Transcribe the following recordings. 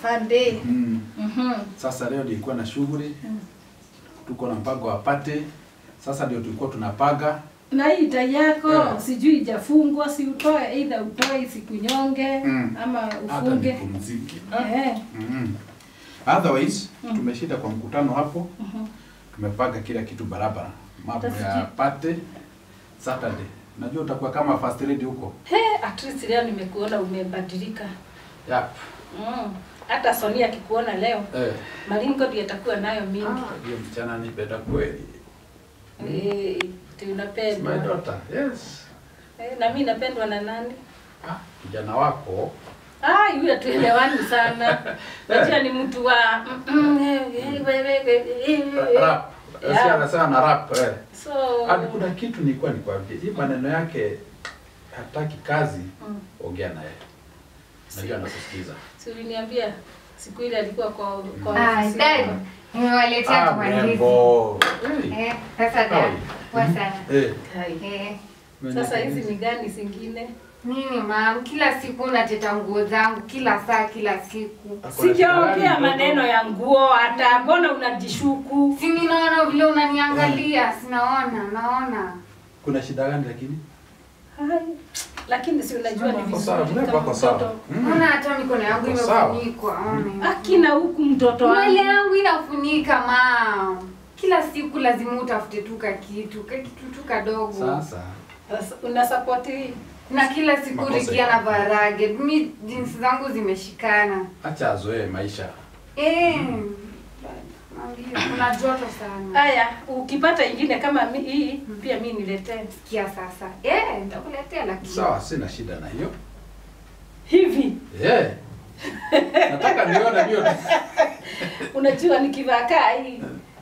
afande. Mm. Mhm. Sasa leo nilikuwa na shughuli, tuko na mpango wa pate. Sasa ndio tulikuwa tunapaga Na hii tai yako Yeah. sijui ijafungwa, si utoe either utoe isikunyonge Mm. ama hata ufunge. nipumzike. Eh. Mm. Otherwise tumeshinda kwa mkutano hapo, Mhm. tumepaga kila kitu barabara, mambo Tafiki. ya pate Saturday. Najua utakuwa kama first lady huko. He, at least leo nimekuona umebadilika. Yep. Mm. Hata Sonia akikuona leo, Eh. maringo ndiyo atakuwa nayo mingi. Ah, hiyo msichana nipenda kweli. Eh, ti It's my unapendwa. daughter. Yes. Eh, na mimi napendwa na nani? Ah, kijana wako Ah, yule tuelewani sana. Najua ni mtu wa mm, mm, eh, eh, wewe, eh, eh, eh. rap. Yeah. Sasa anasema na rap. Eh. So, Hadi kuna kitu nilikuwa nikwambie. Hii maneno yake hataki kazi, mm, ongea naye. Najua anakusikiza. si uliniambia siku ile alikuwa kwa kwa Ah, ofisi dad, yako. nimewaletea Ah, tumandizi. mrembo. Hey. Eh, sasa dad, poa sana. Eh. Hai. Eh, Sasa hizi ni gani zingine? mimi mam, kila siku nateta nguo zangu kila saa kila siku. Sijaongea maneno ya nguo hata, mbona unajishuku? Si ninaona vile unaniangalia, sinaona, naona. Kuna shida gani lakini? Hai. Lakini si unajua ni Wako sawa, vizuri mrembo kama wako sawa. mtoto. Mm. Ona hata mikono yangu Uko sawa. imefunikwa. ona. Akina huku mtoto Nywele wangu. yangu inafunika mam. Kila siku lazima utafute tu ka kitu, ka kitu tu kadogo. Sasa Sasa Una support hii? Na kila siku Makosa Rikia iko. na varage. Mimi jinsi zangu zimeshikana. acha azoee maisha. Eh. Mwambie, Kuna joto sana. Haya, ukipata ingine kama mi, hii pia mi niletee. Sikia sasa. Eh, nitakuletea lakini. Sawa, sina shida na hiyo. Hivi Eh. Nataka nione hiyo. unajua nikivaa kaa hii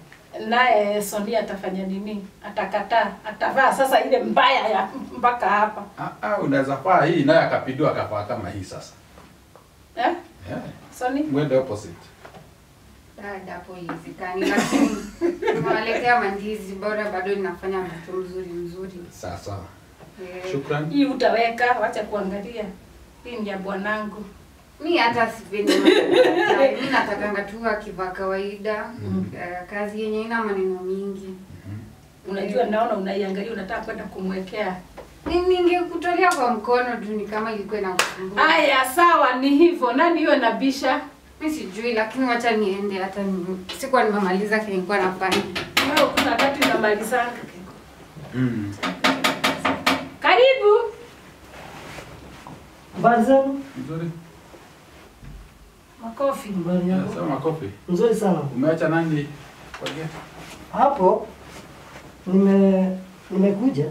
naye Sonia atafanya nini? Atakataa, atavaa sasa ile mbaya ya mpaka hapa Ah, ah, unaweza faa hii naye akapindua akafaa kama hii sasa. eh? Eh. Soni Mwende opposite. Dada hapo iwezekani lakini nimewaletea mandizi bora bado ninafanya mtoto mzuri mzuri. Sawa sawa. Eh, Shukrani. hii utaweka, wacha kuangalia. Hii ni ya bwanangu. Mi hata sipendi mafuta. Mi natakanga tu akivaa kawaida. Eh, kazi yenye ina maneno mingi. Unajua, naona unaiangalia, unataka kwenda kumwekea. Ni- Ningekutolea kwa mkono tu ni kama ilikuwa inakusumbua. Haya, sawa, ni hivyo. Nani hiyo nabisha? Mi sijui lakini wacha niende hata ni, sikuwa nimemaliza kenye nilikuwa nafanya. Wewe kuna wakati unamalizanga. Mm. Karibu. Habari zenu? Nzuri. Makofi. Habari Yeah, yako? Sema makofi. Nzuri sana. Umeacha nani kwa gate? Hapo nime nimekuja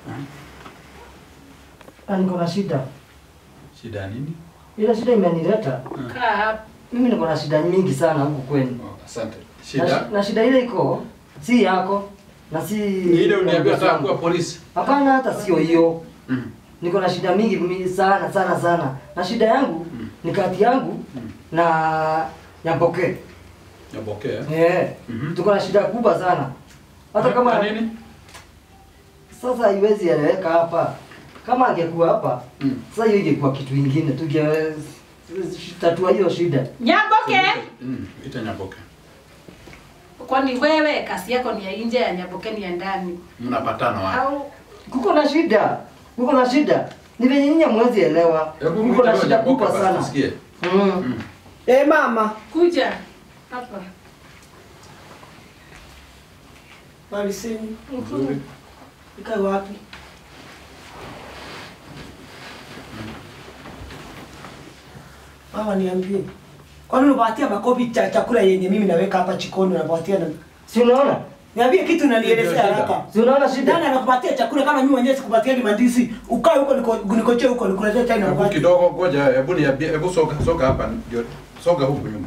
na niko na shida. Shida nini? Ile shida imenileta Kaa hapa. mimi, niko na shida nyingi sana huku kwenu, Oh, asante. na, Shida? shi- na shida ile iko si yako na si Ni ile uniambia zangu. nataka kuwa polisi. Hapana, hata sio hiyo. Mm. Niko na shida mingi mingi sana sana sana, na shida yangu ni kati yangu na Nyamboke. Nyabokea. Eh, Mhm. tuko na shida kubwa sana, hata kama Kwa nini? Sasa haiwezi eleweka hapa. Kama angekuwa hapa, Mm. sasa hiyo ingekuwa kitu ingine, tunge tatua hiyo shida. Nyamboke. Mm, ita Nyaboke. Kwani wewe kazi yako ni ya nje ya Nyamboke ni ya ndani? Mnapatana wapi? Au Kuko na shida, kuko na shida. Ni venye nyinyi hamwezi elewa. Hebu Kuko mwite na huyo shida Nyaboke kubwa basi sana. tusikie. Mm. Eh, mama. kuja hapa. Maliseni. Nzuri. Ikae wapi? Mama niambie. Kwani unapatia makopi cha chakula yenye mimi naweka hapa chikoni unapatia na Si unaona? Niambie kitu unanielezea Ndio shida. haraka. Si unaona shida? Nani anakupatia chakula kama mimi mwenyewe sikupatia ni mandizi? Ukae huko niko- nikochee huko nikuletee chai na Hebu mkate. kidogo ngoja, hebu niambie, hebu soga soga hapa ndio soga huku nyuma.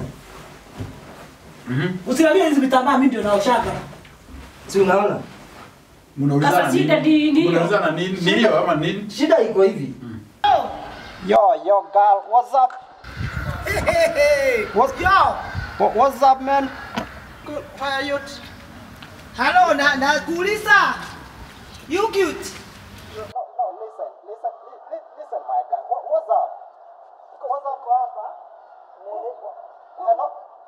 Mhm. Usilalie hizi vitambaa mimi ndio naoshaka. Si unaona? Mnaulizana Sasa shida nini? ni- ni hiyo. Mnaulizana nini? Ni hiyo ama nini? Shida iko hivi. Yo, yo, girl, what's up? Hey, hey, hey. What's Yo. What, what's up, man? Good. How are you? Hello, na nakuuliza. You cute. No, no, listen, listen, li- li- listen, my guy. What, what's up? What's up, hapa? Nini?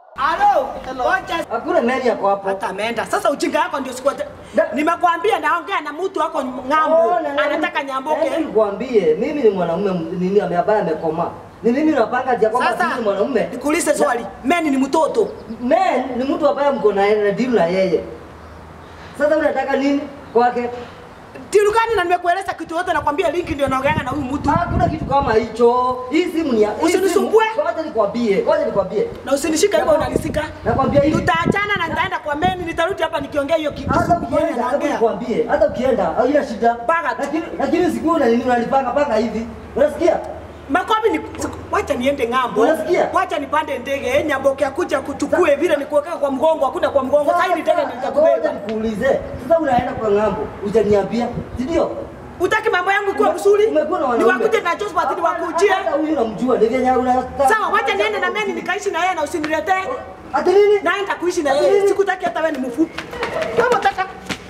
Alo, wacha Hakuna meli yako hapo. hata ameenda. Sasa ujinga yako ndio sikuwa. Da- Nimekwambia naongea na mtu wako ng'ambo. Oh, na- na- Anataka nyamboke. Yaani Nikwambie, mimi ni mwanaume m- nini ame- ambaye amekomaa. Ni mimi napanga njia kwamba Sasa mimi ni mwanaume. nikuulize swali. Meni ni mtoto. Man ni mtu ambaye mko na na deal na yeye. Sasa unataka nini kwake? Tilu gani na nimekueleza kitu yote nakwambia linki ndio naongeanga na huyu mtu. Hakuna kitu kama hicho. Hii simu ni ya hii Usinisumbue. simu- Ngoja nikwambie, ngoja nikwambie. Na usinishike hivyo unanisika. Nakwambia hivi. Tutaachana na nitaenda kwa meni nitarudi hapa nikiongea hiyo kitu. Hata ukienda, hata nikwambie, hata ukienda, haina shida. Panga tu. Lakini lakini usiku na nini unalipanga panga hivi. Unasikia? Makobi ni wacha niende ng'ambo. Unasikia? Wacha nipande ndege eh, nyamboke akuja kuchukue vile nikuweka kwa mgongo hakuna kwa mgongo. Sasa hivi ndege ndio Ngoja nitakubeba. nikuulize. Sasa unaenda kwa ng'ambo, hujaniambia. Si ndio? Utaki mambo yangu kuwa mzuri? Umekuwa na Ni wanaume. wakuje na Josephat ni wakujie. Hata huyu namjua, ni vyenye una Sawa, wacha niende na meni nikaishi na yeye na usiniletee. Ati nini? Naenda kuishi na yeye. Sikutaki hata wewe ni mfupi. Kama unataka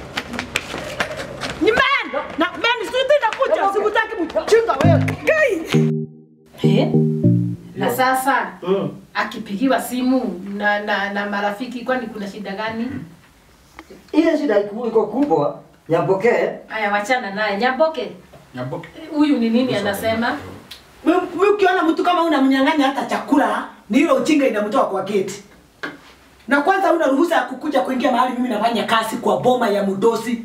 ni men na men sisi nakuja. Sikutaki mchinga wewe. Kai. Eh? Na sasa Mm. akipigiwa simu na, na, na marafiki kwani kuna shida gani? Ile shida iko iko kubwa, nyapokee. Aya, wachana naye. Nyamboke, Nyamboke. huyu ni nini anasema? Mimi ukiona mtu kama unamnyang'anya hata chakula, ni hilo ujinga inamtoa kwa geti. Na kwanza una ruhusa ya kukuja kuingia mahali mimi nafanya kazi kwa boma ya mdosi.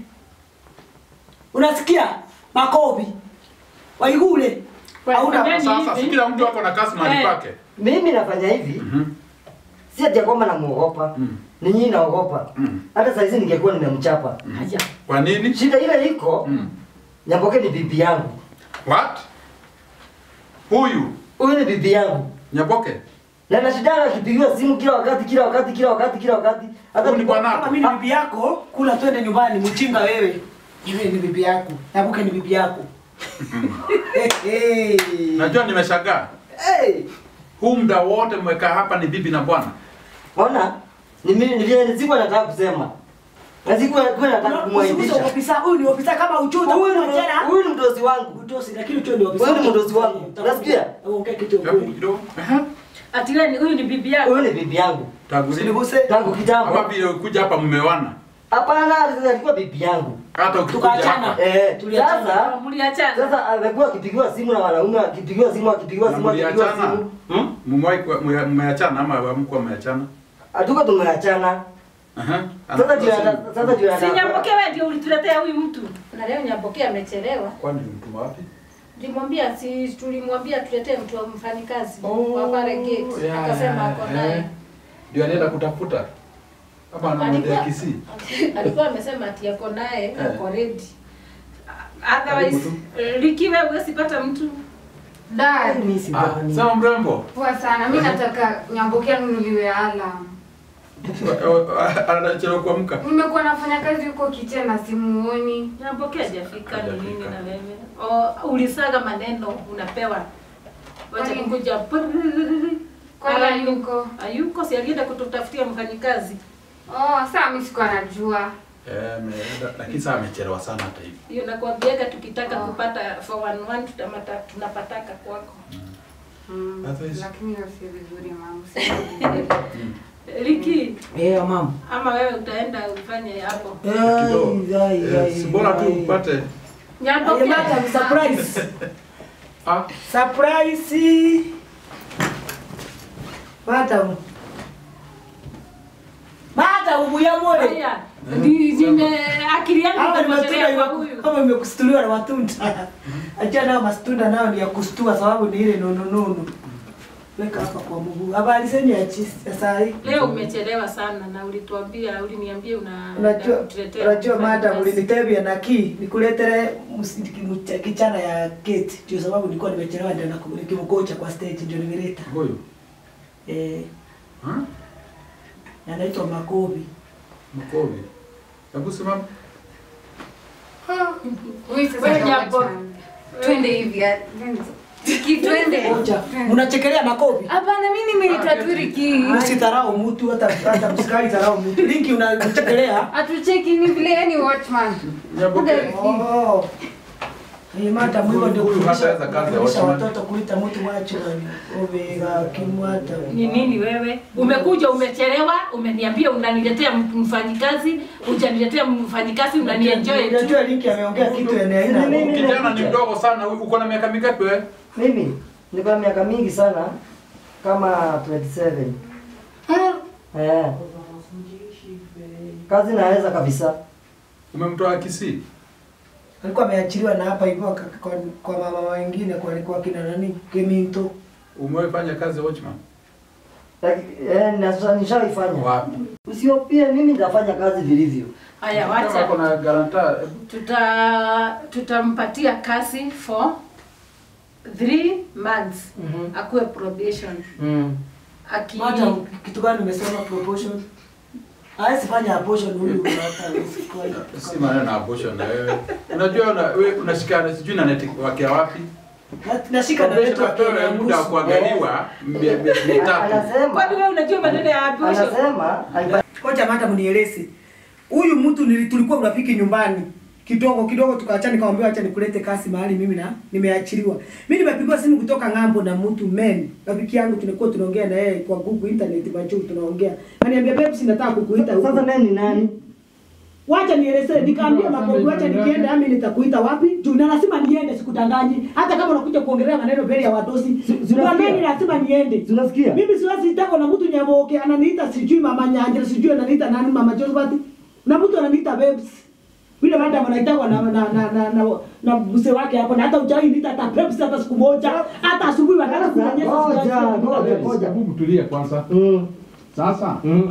Unasikia? Makovi. Waigule. Kwa- Hauna kwa nini Sasa si hivi? kila mtu ako na kasi mahali Eh. pake. Mimi nafanya hivi. Si ati ya kwamba namuogopa. Mm. Ni nyinyi naogopa. Mm. Hata saa hizi ningekuwa nimemchapa. Haya. Kwa nini? Shida ile iko, Mm. Nyamboke ni bibi yangu. What? Huyu Huyu ni bibi yangu. Nyaboke. Na nashindana akipigiwa simu kila wakati kila wakati kila wakati kila wakati. Hata Huyu ni nikiwa- bwana- Kama mimi ni bibi yako, kula twende nyumbani, mchinga wewe. Yule ni bibi yako. Nabuke ni bibi yako. Eh, eh. Najua nimeshangaa. Hey! Huu muda wote mmekaa hapa ni bibi na bwana. Ona, ni mimi ni vile sikuwa nataka kusema. Na sikuwa sikuwa nataka Usiguse kumwaibisha. ofisa, huyu ni ofisa kama uchuta Huyu huyu ni jana. huyu ni mdozi wangu. Utosi lakini ucho ni ofisa. Wewe ni mdozi wangu. Unasikia? Ongea kitu Hebu kweli. kidogo. Aha. Ati wewe ni- huyu ni bibi yako? Huyu ni bibi yangu. Tangu lini? Usiniguse. Tangu Ama kitambo. vile kuja hapa mmewana. Hapana, alikuwa bibi yangu. Hata ukikuja Tukaachana. hapa. Eh, Tuliachana. sasa Mliachana? sasa amekuwa akipigiwa simu na wanaume, akipigiwa simu, akipigiwa Na simu, akipigiwa mliachana? simu. Hmm? Mmewahi kuwa- mme- mmeachana ama hamkuwa mmeachana? Hatuko tumeachana. Aha. Sasa juu ya sasa juu ya Si Nyamboke wewe ndio ulituletea huyu mtu. Na leo Nyamboke amechelewa. Kwani mtuma wapi? Tulimwambia si tulimwambia tuletee mtu wa mfanyikazi Oh, wa pale gate. yeah, Akasema ako eh. naye. Ndio anaenda kutafuta. Ama anamwendea Alikuwa- Kisii. Alikuwa amesema ati ako naye Eh. ako ready. Otherwise Karibu Liki wewe huwezi pata mtu. Dad, Mimi si Ah, bani. sawa mrembo. poa sana. Mi nataka Nyamboke anunuliwe alarm. Anachelewa kuamka. Nimekuwa nafanya kazi huko kitchen na simuoni. Nyamboke hajafika ni Hajafika. nini na wewe? O ulisaga maneno unapewa. Wacha Kwani- kukuja. Kwani Hayuko. hayuko? Hayuko si alienda kututafutia mfanyikazi. Oh, saa mi sikuwa najua. Eh, ameenda lakini sasa amechelewa sana hata hivi. Hiyo nakwambiaga tukitaka Oh. kupata 411 tutamata tunapataka kwako. Mm, Otherwise- lakini hiyo si vizuri mama. si vizuri. Liki Eh, mama. ama wewe utaenda ufanye hapo. Kidogo. Eh, si bora tu upate Nyamboke. Ayemata ni surprise. ah Surprise. Mata. Mata ubuya mole. Haya. Ni nime akili yangu Hawa ni matunda imepotelea kwa iwa- huyu. kama imekustuliwa na matunda. Acha nao matunda nao ni ya kustua sababu ni ile nono nono. Weka hapa kwa mguu. Habari zenu ya chisi ya saa hii. Leo umechelewa sana na ulituambia uliniambia una Unajua, unatuletea unajua mfanyikazi. madam ulinitebia na ki nikuletere mus- mcha- kichana ya keti ndio sababu nilikuwa nimechelewa ndio na nikimgocha kwa stage ndio nimeleta. huyu. Eh, Ha? na anaitwa Makobi. Mkovi. Hebu simama. Huyu sasa Wewe ndio Nyamboke. wachana. Twende hivi. ya- Riki, twende. Oja, unachekelea Makobi? Hapana, mi nimeita tu Riki. Usidharau mtu hata hata msikali dharau mtu. Linki unachekelea. Atucheki ni vile yani watchman. Nyaboke. Kuda- Oh. Eh, mata mwigo ndio Huyu kufundisha hataweza kazi ya kufundisha watchman. watoto kuita mtu wacho obega kimwata. Ni nini wewe? Umekuja umechelewa, umeniambia unaniletea m- mfanyikazi, hujaniletea mfanyikazi, unanienjoy tu. Unajua linki ameongea kitu yenye haina. Mimi- mimi- Kijana ni mdogo sana, uko na miaka mingapi wewe? Mimi niko na miaka mingi sana kama 27. Eh. Kazi naweza kabisa. Umemtoa Kisii? Alikuwa ameachiliwa na hapa hivyo kwa, kwa, kwa mama wengine kwa kwa kina nani Keminto. Umewahi fanya kazi ya watchman? Laki- Eh, nasa- nishaifanya. Wapi? Usiopie mimi nitafanya kazi vilivyo. Haya, Kama wacha kuna guarantor, tuta tutampatia kazi for three months Mhm. akuwe probation Mm. aki Mata kitu gani umesema proportion? Hawezi fanya abortion huyu hata usikoi. si maneno na abortion na wewe. Unajua una, wewe unashikana sijui na network wake wapi? Na- Nashika na wetu Pewe muda wa kuangaliwa mie- miezi mitatu. Anasema kwani wewe unajua maneno ya abortion? anasema alipa- Ngoja mata mnieleze. Huyu mtu nili- tulikuwa urafiki nyumbani. Kidogo kidogo tukaachana nikamwambia acha nikulete kasi mahali mimi na nimeachiliwa. Mimi nimepigwa simu kutoka ng'ambo na mtu men. Rafiki yangu tulikuwa tunaongea na yeye kwa Google internet macho tunaongea. Ananiambia babe nataka kukuita huko. sasa mimi ni nani? Wacha nielezee, nikaambia mabovu, wacha nikienda ami nitakuita wapi? Juu na lazima niende, sikudanganyi. Hata kama unakuja kuongelea maneno mbele ya wadosi, unasikia? mwambeni lazima niende. Unasikia? Mimi siwezi tako na mtu nyamoke ananiita sijui mama Nyanja, sijui ananiita nani mama Josephat. Na mtu ananiita babes. Vile madam anaitwa na na na na na, na mzee wake hapo na hata ujai niita hata babes hata siku moja. Hata asubuhi wakati kunanyesha Ngoja, siwezi ngoja, babes. ngoja. Hebu tulie kwanza. Mm. Sasa Mm.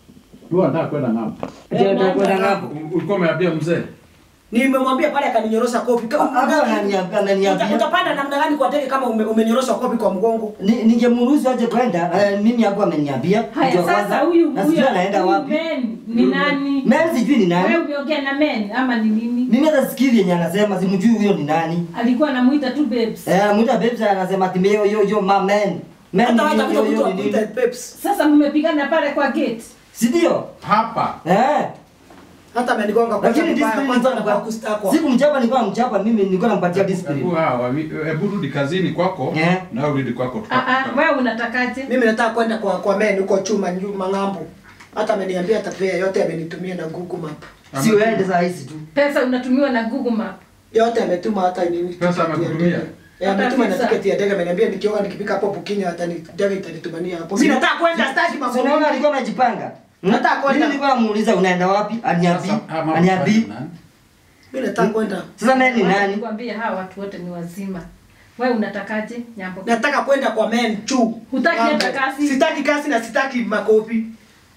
tu anataka kwenda ng'ambo. Je, nitakwenda ngapo? Ulikuwa umeambia mzee? Nimemwambia pale akaninyorosha kopi. Kama Hata ananiambia Uta- ananiambia utapanda namna gani kwa ndege kama ume, umenyorosha kopi kwa mgongo? Ni- ningemruhusu aje kwenda eh, mimi hapo ameniambia Haya kitu ya sasa kwanza, huyu na huyu sijui anaenda huyu wapi men ni nani? mimi sijui ni Wewe nani umeongea na men ama ni nini? mimi hata sikiri yenye anasema simjui huyo ni nani Alikuwa anamuita tu babes. eh mwita babes anasema ati yo yo yo ma man man Hata wacha kuja yo mtu yo ni akuita nini peps. Sasa mmepigana pale kwa gate. si ndio Hapa. eh Hata amenigonga kwa lakini sababu discipline kwanza nilikuwa na kustakwa. sikumchapa nilikuwa namchapa mimi nilikuwa nampatia Hebu discipline hawa, hebu rudi kazini kwako Yeah. na wewe rudi kwako. Ah ah, wewe unatakaje? Mimi nataka kwenda kwa kwa men huko chuma nyuma ng'ambo. Hata ameniambia atapea yote amenitumia na Google Map. si uende saa hizi tu Pesa unatumiwa na Google Map. Yote ametuma hata nini. Pesa tiketi ya amekutumia? ndege. Eh, ametuma na Hata tiketi ya ndege ameniambia nikioga nikipika hapo Bukinya hata ni ndege itanitumania hapo. Mimi nataka kwenda staki mambo. Si unaona mengi. alikuwa amejipanga Hmm? Nataka kwenda. Mimi nilikuwa namuuliza unaenda wapi aniambi Sasa, ah, mama, aniambi nani? Mimi nataka kwenda. sasa mimi ni nani Nikwambia hawa watu wote ni wazima. Wewe unatakaje? Nyambo. Nataka kwenda kwa men chu. Hutaki Ng'ambo. hata kasi? Sitaki kasi na sitaki makopi.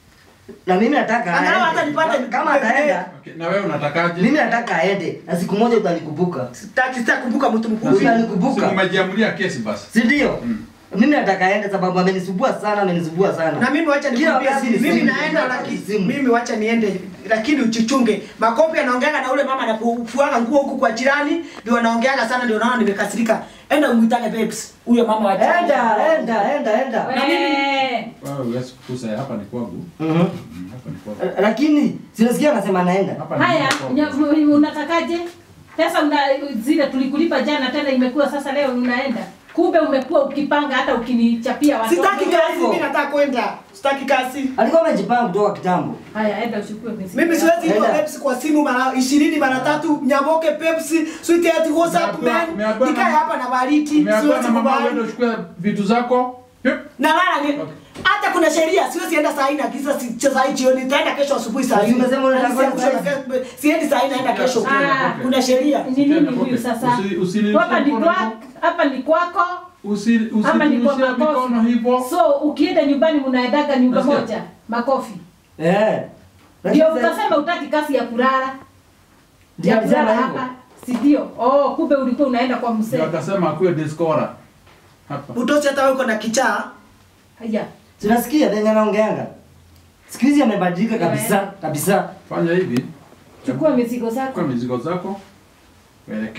na mimi nataka Angalau hata aende. nipate kama ataenda Okay, na wewe unatakaje? mimi nataka aende na siku moja utanikumbuka Sitaki sitaki kumbuka mtu Na mkubwa. si- Utanikumbuka. si umejiamulia kesi basi. si ndio Mm. mimi nataka aende sababu amenisumbua sana amenisumbua sana Na mimi wacha Kila nikwambie wakati siri. ni Mimi simu. naenda Kila lakini wakati simu. mimi wacha niende lakini uchichunge. Makopi anaongeaga na ule mama anafuanga nguo huku kwa jirani ndio anaongeaga sana ndio naona nimekasirika. Enda umuitane babes. Huyo mama wa jirani. enda enda enda enda Wewe. Wewe huwezi kukusa hapa ni kwangu. Mhm. Mm, Hapa ni kwangu. lakini sinasikia anasema anaenda Hapa ni Haya, kwangu. nya- unatakaje? Pesa una zile tulikulipa jana tena imekuwa sasa leo unaenda. Kumbe umekuwa ukipanga hata ukinichapia watoto. Sitaki kazi, mimi nataka kwenda. Sitaki kazi. alikuwa amejipanga kutoka kitambo Haya, enda uchukue mizigo. Mimi siwezi Enda. itwa Pepsi kwa simu mara 20 mara tatu nyamoke Pepsi sweetheart what's up Umeambiwa- man umeambiwa nikae na- hapa na baridi Umeambiwa siwezi na mama kubali uende uchukue vitu zako. Yep. na lala ni hata kuna sheria siwezi enda saa hii na kisa si cha saa hii jioni nitaenda kesho asubuhi saa hii Umesema unataka Na kwenda siendi- siendi saa hii naenda kesho Ah. kuna sheria Ni nini huyu sasa? Usi- usini- Hapa ni mkono kwako, hapa ni kwako. Usi- Ama ni kwa Usiturushie mikono makofi. hivyo. So ukienda nyumbani mnaendaga nyumba Nasikia. moja, makofi. eh Lakini Ndio sasa- ukasema utaki kasi ya kulala. Ndio Ya kulala alisema hivyo hapa. Si ndio? Oh, kumbe ulikuwa unaenda kwa Ndio mzee. akasema akuwe discora. Hapa. utosi hata wewe uko na kichaa Haya. tunasikia venye anaongeanga siku hizi amebadilika kabisa kabisa Fanya hivi. Chukua mizigo Chukua zako. mizigo zako. Uelekee.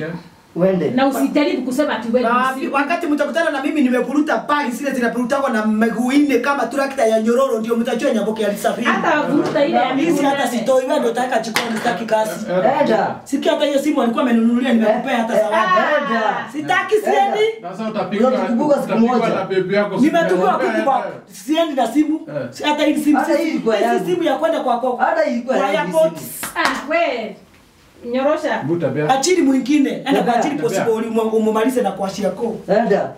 Uende. na usijaribu kusema ati wewe Na ni wakati mtakutana na mimi nimepuruta pali zile zinapurutagwa na miguu nne kama trakta ya nyororo, ndio mtajua Nyamboke alisafiri. hata vuta ile ya Hizi miguu hata nane. sitoi, wewe ndio utaweka jikoni, sitaki kazi. Enda. Sikia hata hiyo simu alikuwa amenunulia, nimekupea hata zawadi. Enda. Sitaki, siendi. Sasa utapigwa Utakumbuka siku utapigwa moja. na bebi yako. siku Nimetumia moja. kuku kwa siendi na simu. Eh. Hata hii simu Hata hii si ilikuwa hii si yangu. simu ya kwenda kwa kwa Hata ilikuwa kwa yangu airport. simu. ah we nyorosha Mbu tabia. Achili mwingine, enda kwa Tabia, achili tabia. possible ulimu- umumalize na kuashia ko. Enda.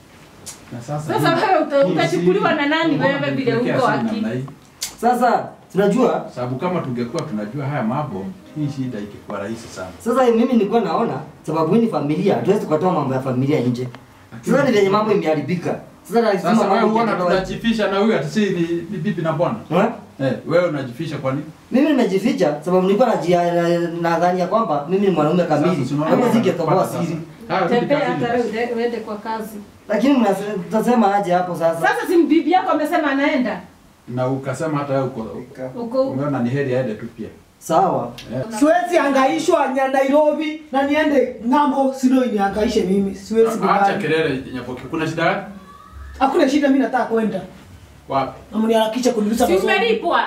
Na sasa sasa hii- wewe uta- hii utachukuliwa si- na nani mbona wewe vile tumetuwekea uko simu akili namna hii? Sasa tunajua Sababu kama tungekuwa tunajua haya mambo, hii shida ingekuwa rahisi sana. sasa mimi nilikuwa naona sababu hii ni familia, hatuwezi tukatoa mambo ya familia nje. Sasa ni venye mambo imeharibika. Sasa lazima Sasa wewe mambo unaona ikatolewe. tunajifisha na huyu ati si ni ni bibi na bwana. Eh? Eh, wewe unajifisha kwa nini? Mimi nimejificha sababu nilikuwa najia na- nadhani ya kwamba mimi ni mwanaume kamili. Sasa tunaona Kama singetoboa wanapata siri. sasa. Haya, rudi tembea kazini hata wewe basi. uende- uende kwa kazi Lakini mnase- mtasema aje hapo sasa? sasa si bibi yako amesema anaenda Na ukasema hata wewe uko uko umeona ni heri aende tu pia. Sawa. Siwezi hangaishwa nya Nairobi na niende ng'ambo, sio inihangaishe mimi. Siwezi Acha kubali. kelele Nyaboke. Kuna shida gani? Hakuna shida, mimi nataka kwenda. Wapi? Na mniharakisha kuniruhusa si masomo. umelipwa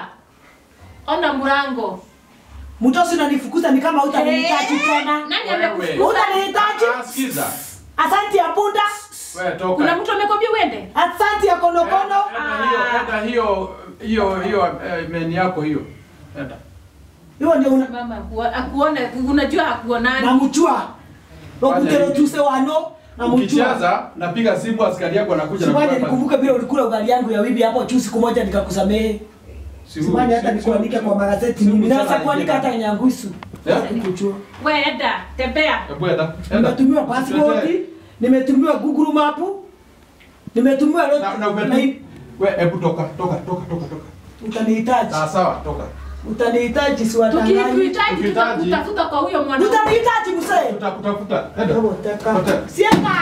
ona mlango Mtosi unanifukuza ni kama hutanihitaji tena. nani Wewe. amekufukuza Utanihitaji? Ah, sikiza. Asante ya punda, Wewe toka. kuna mtu amekwambia uende asante ya konokono. Enda hiyo, enda hiyo hiyo hiyo eh, meni yako hiyo. Enda. Hiyo ndio una mama akuo- akuone unajua hakuonani namchua. Wakutero tuse wano namchua. Ukicheza napiga simu askari yako anakuja na Simani kukupa- nikumbuke vile ulikula ugali yangu ya wibi hapo juu siku moja nikakusamehe. Si huyu, Simani hata si- nikuandike si- kwa magazeti si mimi. mchana Naweza kuandika hata alikienda. Nyangusu. Eh? Nikuchua. we enda tembea Hebu enda. Enda. Nimetumiwa passport, nimetumiwa Google Map, nimetumiwa lot. Na na umetu. Wewe hebu toka, toka, toka, toka, toka. Utanihitaji. Sawa sawa, toka. Utanihitaji si wadanganyi. tukikuhitaji Tukihitaji. tutakutafuta kwa huyo mwanamke Utanihitaji mzee. Tutakutafuta. Enda. Hebu teka. Potea. Sienda.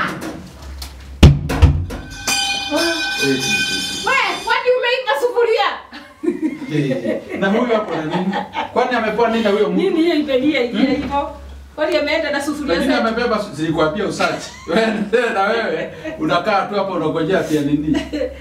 we kwani umeipa sufuria Eh, Na huyu hapo na nini? Kwani amepewa nini na huyo mtu? nini hiyo imelia ilia hivyo kwani ameenda na sufuria Lakini zetu amebeba zilikwambia usachi. Wewe na wewe unakaa tu hapo unangojea pia nini?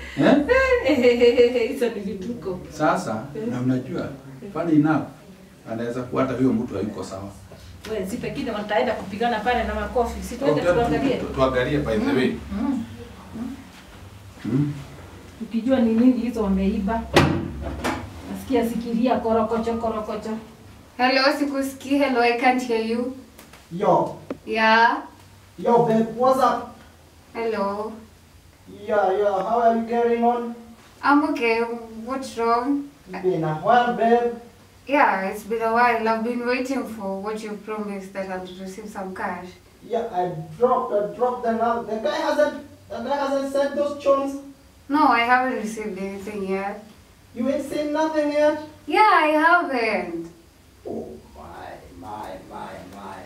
Eh? hizo ni vituko Sasa na unajua funny enough anaweza kuwa hata huyo mtu hayuko sawa. we si pengine wataenda kupigana pale na makofi si tuende Tu- tuangalie tu- Tuangalie by the way. Mm. Hmm? ukijua ni nini hizo wameiba nasikia sikiria korokocho korokocho Hello, sikusikii. Hello, I can't hear you. Yo, Yeah. yo, babe, what's up? Hello. Yeah, yeah, how are you getting on? I'm okay. What's wrong? Been a while, babe. Yeah, it's been a while. I've been waiting for what you promised that I'll receive some cash. Yeah, I dropped, I dropped them out. The guy hasn't, the guy hasn't sent those chunks. No, I haven't received anything yet. You ain't seen nothing yet. Yeah, I haven't. Oh my, my, my, my.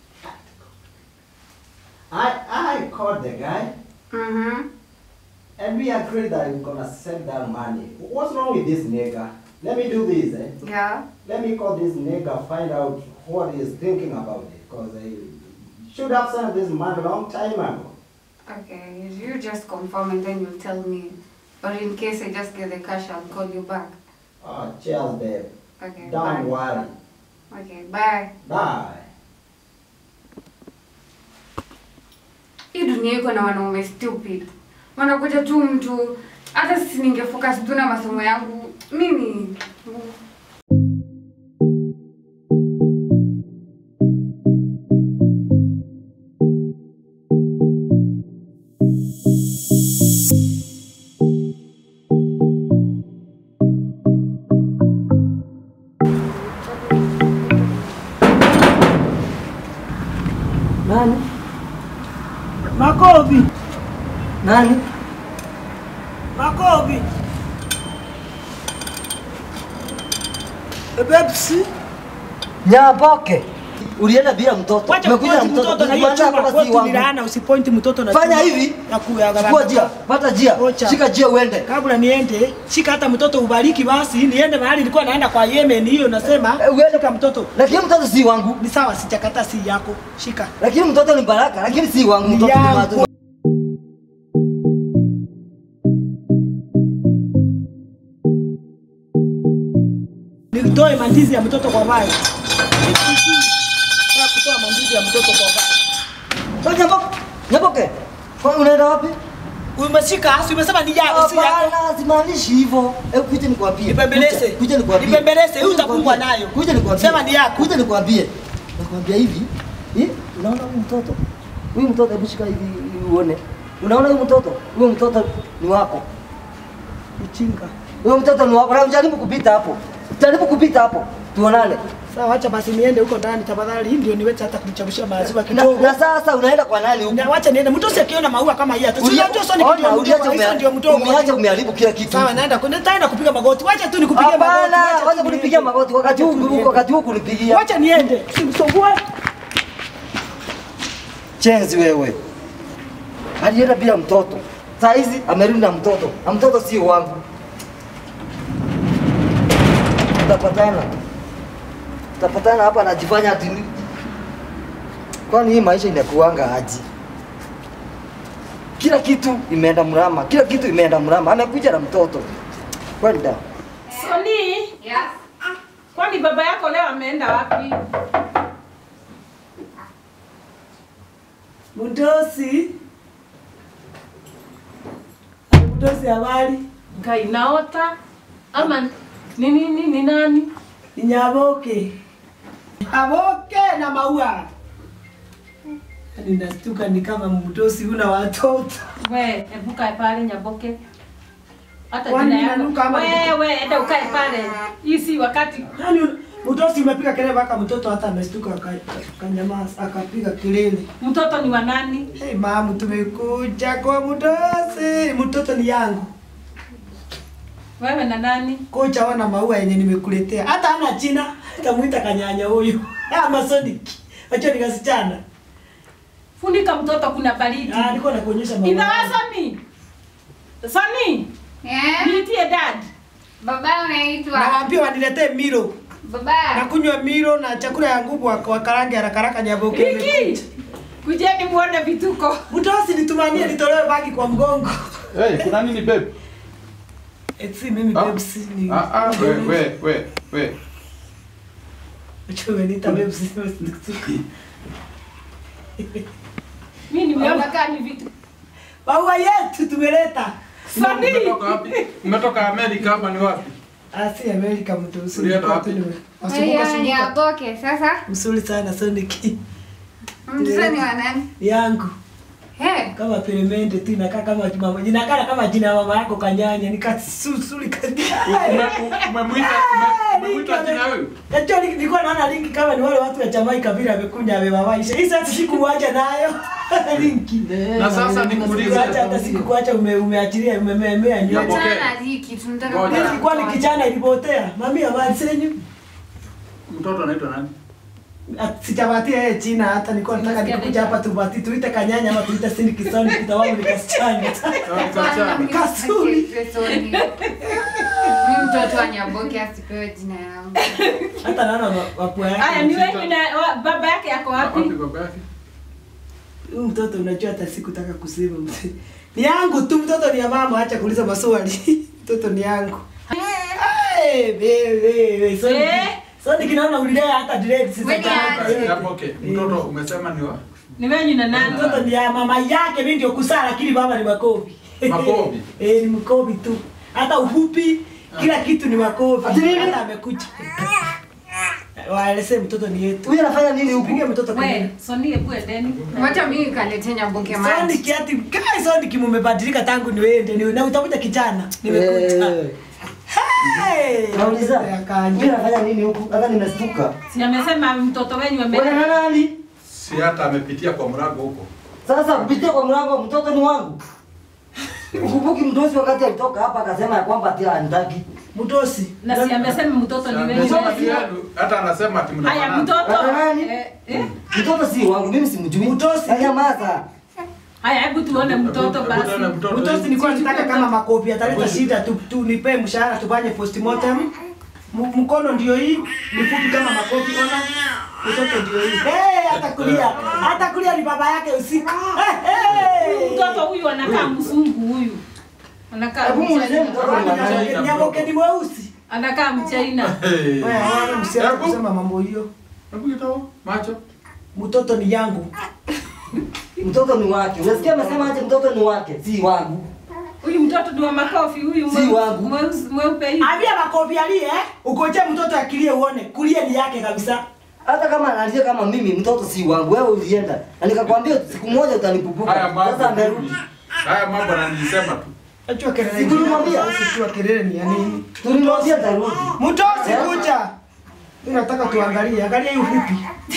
I, I called the guy, Mm-hmm. and we agreed that we're gonna send that money. What's wrong with this nigga? Let me do this, eh? Yeah. Let me call this nigga, find out what he's thinking about it. Because I should have sent this money a long time ago. Okay, you just confirm and then you'll tell me. Or in case I just get the cash, I'll call you back. Oh, cheers, babe. Okay, Don't bye. worry. Okay, bye. Bye. Hii dunia iko na wanaume stupid. Wanakuja tu mtu hata sisi ningefocus tu na masomo yangu. Mimi Nani? Makovi, Nani? makovi. E Pepsi. Nyaboke. Ulienda bila mtoto. Wacha Umekuja na kupointi mtoto. mtoto na hiyo Kumaanisha chuma kwamba si kwetu ni wangu. laana, usipointi mtoto na Fanya chuma. hivi. Na kuya Chukua jia, pata jia. Ocha. Shika jia uende. Kabla niende, shika hata mtoto ubariki basi, niende mahali nilikuwa naenda kwa Yemen hiyo nasema, Eh, uende. shika mtoto. Lakini mtoto si wangu. Ni sawa, sijakata si yako. Shika. Lakini mtoto ni baraka, lakini si wangu. Ni Mtoto ni yangu. matunda. Nitoe mandizi ya mtoto kwa vai. Nataka kutoa mandizi ya mtoto kwa vai. Wewe Nyaboke. Nyaboke. Kwa unaenda wapi? Umeshika, si umesema ni yako, si yako. Hapana, simaanishi hivyo. Hebu kuja nikwambie. Nibembeleze. Kuja- Kuja nikwambie. Nibembeleze, hii Kuja utakumbwa nikwambie. nayo. Kuja nikwambie. Sema ni yako. Kuja nikwambie. Nakwambia hivi. Eh? Unaona huyu mtoto? Huyu mtoto hebu shika hivi ili uone. Unaona huyu mtoto? Huyu mtoto ni wako. Mchinga. Huyu mtoto ni wako. Na jaribu kupita hapo. Jaribu kupita hapo. Tuonane. Sawa, acha basi niende huko ndani tafadhali, ndio niweze hata kumchamshia maziwa Na, kidogo. na sasa unaenda kwa nani huko? Na wacha niende. Mtu usikiona maua kama hii hata. Si Ulia- unajua sio ni Ona, kitu uliacha mdogo, umea- hizo ndio mdogo. Umeacha umeharibu kila kitu. Sawa, naenda kwenda nitaenda kupiga magoti. Wacha tu nikupigie magoti. Hapana, wacha tu wacha kunipigia niende. magoti wakati Wacha tu huu niende. wakati huu kunipigia. Wacha niende. Simsumbue. Chenzi wewe. Alienda bila mtoto. Saa hizi amerudi na mtoto. Na mtoto sio wangu. Tutapatana. Tutapatana hapa anajifanya ati ni- Kwani hii maisha inakuanga aji? Kila kitu imeenda mrama, kila kitu imeenda mrama. Amekuja na mtoto. Kwenda. Soni, Yes. kwani baba yako leo ameenda wapi? Mdosi. Mdosi habari. Ngai naota ama ni nini ni nani? Ni Nyaboke. Nyaboke na maua. Ninastuka ni kama mdosi una watoto. We, hebu kae pale Nyaboke. Hata Kwani jina yako. ninanuka ama Wewe, enda ukae pale. Hii si wakati. Yaani mdosi umepiga kelele mpaka mtoto hata amestuka aka- akanyamaza akapiga kelele. Mtoto ni wa nani? Hey, mamu tumekuja kwa mdosi. Mtoto ni yangu. Wewe na nani? Kocha wana maua yenye nimekuletea. Hata hana jina. Kamuita kanyanya huyu. Ama Sonic. Acha nikasichana. Funika mtoto kuna baridi. Ah, nilikuwa nakuonyesha maua. Ina Soni. Soni, Yeah. niitie dad. Baba unaitwa. Nawaambia waniletee milo. Baba. Nakunywa milo na chakula ya nguvu wa wa karange haraka haraka nyaboke. Riki. Kujeni muone vituko. Mtosi nitumanie nitolewe bagi kwa mgongo. Hey, kuna nini babe? Eti mimi Ah. Pepsi ni. Ah ah, we we we we. Chwe nita Pepsi. Mimi nimeona kama ni vitu. Maua yetu tumeleta. Soni. Umetoka wapi? Umetoka Amerika hapa ni wapi? Asi Amerika mtu usuri. Ulienda wapi? Haya, ni aboke. Sasa Msuri sana Sonic. mtoto ni wa nani? Yangu. He. Kama peremende tu inakaa kama mama. Inakaa kama jina ya mama yako kanyanya. Nikasusuri kanyanya. Ume- Umemuita ume- umemuita jina huyu? Najua ni- nilikuwa naona linki kama ni wale watu wa Jamaica vile amekuja amewawaisha. Hii sasa sikuacha nayo. linki. Na sasa nikuulize. Sikuacha hata sikuacha ume, umeachilia umememea nywele. Yabo. Achana na hiki tunataka Ngoja. Mimi nilikuwa ni kichana ilipotea. Mami habari zenyu? Mtoto anaitwa nani? Ah, Sijapatia yeye jina hata nilikuwa nataka Nimesikia nikuja hapa tupati tuite kanyanya ama tuite sindi kisoni kitawangu nikasichana. Ah, Kachana. Kasuri. Mimi mtoto wa Nyaboke asipewe jina yangu. Hata naona wa- wapua Aya, yake. ni wewe na wa- baba yake yako Wapi wapi? baba yake? Huyu mtoto unajua hata sikutaka kusema. Ni yangu tu mtoto ni ya mama acha kuuliza maswali. Mtoto ni yangu. Eh, wewe, Sonic. Eh? Sonic naona ulilea hata dread sisi. Wewe ni aje? Yabo, okay. Mtoto umesema ni wa Ni wewe na nani? Mtoto ni ya mama yake, mimi ndio kusaa, lakini baba ni makovi. Makovi? eh, ni mkovi tu. Hata ufupi, kila kitu ni makovi. Ati nini? Hata amekuja. Waeleze mtoto ni yetu. Huyu anafanya nini huku? Pige mtoto kwa We, Soni hebu endeni. Wacha mimi nikalete Nyaboke maji. Sonic ati kai Sonic mumebadilika tangu niwende ni na utakuja kijana. Nimekuta. Eh, Hey! Nauliza. Ya kanja. Huyu anafanya nini huku? Hata nimestuka. Si amesema mtoto wenyu ame Wewe na nani? si hata amepitia kwa mlango huko. Sasa kupitia kwa mlango mtoto ni wangu. Ukumbuki mdosi wakati alitoka hapa akasema ya kwamba ati anitaki. Mtosi. Na si amesema mtoto ni Amesema wewe. ni yenu, hata anasema ati Haya mnafanana. mtoto. Hata nani? Eh, eh. Mtoto si wangu, mimi simjui. Mtosi. Nyamaza. Haya hebu tuone mtoto Hebu basi. tuone mtoto. Mtosi nilikuwa nataka kama makopi ataleta Hebu- shida tu, tu nipe mshahara tufanye postmortem. M- Mkono ndio hii, ni fupi kama makopi ona. Mtoto ndio hii. Eh, hata kulia. Hata kulia ni baba yake usiku. Eh, eh. Mtoto huyu anakaa mzungu huyu. Anakaa Hebu muulize mchaina. mtoto ni nani. Nyaboke ni mweusi. Anakaa mchaina. Hey. Wewe hawana msiache Hebu- kusema mambo hiyo. Hebu kitao, macho. Mtoto ni yangu. Mtoto ni wake. Unasikia amesema aje mtoto ni wake, si wangu. Huyu mtoto ni wa makofi huyu Si wangu. mweusi- mweupe hivi. Ambia makofi alie eh? Ukoje mtoto akilie uone. Kulia ni yake kabisa. Hata kama analia kama mimi, mtoto si wangu. Wewe ulienda. Na nikakwambia siku moja utanipupuka. Haya mambo. Sasa amerudi. Haya mambo ananilisema tu. Achua kelele. Si tulimwambia? Achua kelele ni ya nini? Tulimwambia atarudi. Mtosi kucha. Mimi nataka tuangalie, angalia hii ufupi.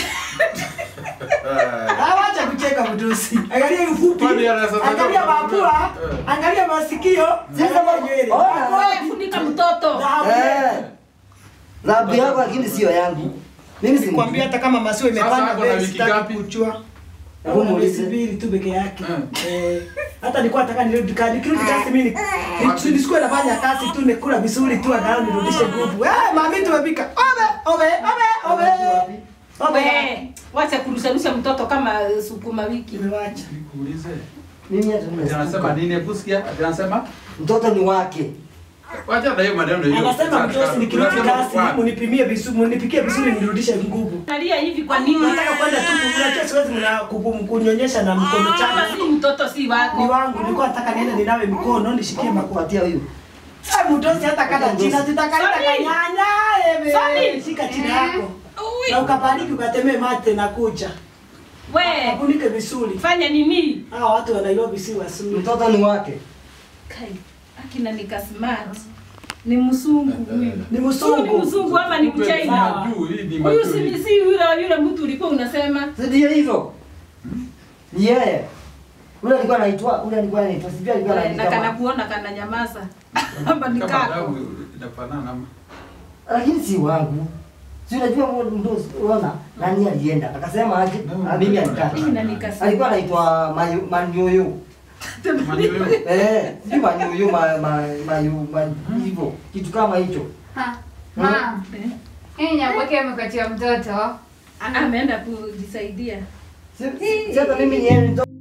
Eh. Ah, wacha kucheka mtosi. Angalia hii ufupi. Kwani anaweza Angalia sema- mapua, Eh. angalia masikio, Sasa angalia nywele. ona. Hapo Wewe funika mtoto. dhahabu. Eh. Labu yako lakini sio yangu. Mimi si Nikwambia hata kama masio imepanda Sasa ako na bei wiki sitaki ngapi? kuchua. Hebu Hebu muulize. mbili tu peke yake. Eh. Eh, hata nilikuwa nataka nirudi kazi. Nikirudi kazi mimi ni- nisikuwe nafanya kazi tu nikula vizuri tu angalau nirudishe nguvu. Eh, mami tumepika. Obe, obe, obe, obe. Obe. Wewe wacha kurusharusha mtoto kama eh, sukuma wiki. Nimewacha. Nikuulize. Mimi hata Ati anasema nimesikia. nini? Hebu sikia. Ati anasema Mtoto ni wake. wacha na hiyo maneno hiyo. Anasema Sasa, mtosi nikirudi unasema kazi kwa- munipimie vizuri, munipikie vizuri nirudishe nguvu. Nalia hivi kwa nini? Nataka kwenda tu unajua siwezi mna kuku- kunyonyesha na mkono Kama changu. si mtoto si Ni wako. wangu, nilikuwa nataka niende ninawe mikono nishikie makuwa. Kupatia huyu. Sasa mtosi hata kada china tutakaenda Sorry. kanyanya ebe. Sorry. Shika chini yako. Ui. Na ukabariki ukatemee mate na kucha. We, Akunike vizuri. fanya nini? Hawa watu wa Nairobi si wazuri. Mtoto ni wake. Kai, akina nika smart. Ni msungu huyu. Ni Huyu ni msungu. mzungu ama ni Kumbe mchaina? majuu, hii ni Huyu majuu. si si yule yule mtu ulikuwa unasema. Si ndio hivyo? Ni yeye. Ule alikuwa anaitwa, ule alikuwa anaitwa, sijui alikuwa Na anaitwa. kana kama- kuona kana nyamaza. Kama ni Kama kako. damu inafanana ama. Lakini si wangu. Si unajua mtu unaona nani alienda? Akasema aje? Ah, mimi alikaa. Hii na nika smart. Alikuwa anaitwa Mayu- Manyoyo. Manyoyo. Eh, sijui Manyoyo ma ma mayu ma- hivyo. Kitu kama hicho. Ha, Mama, Eh, hii nyamboke amekuachia mtoto. Ameenda kujisaidia. Si si- si hata mimi ni yeye mtoto.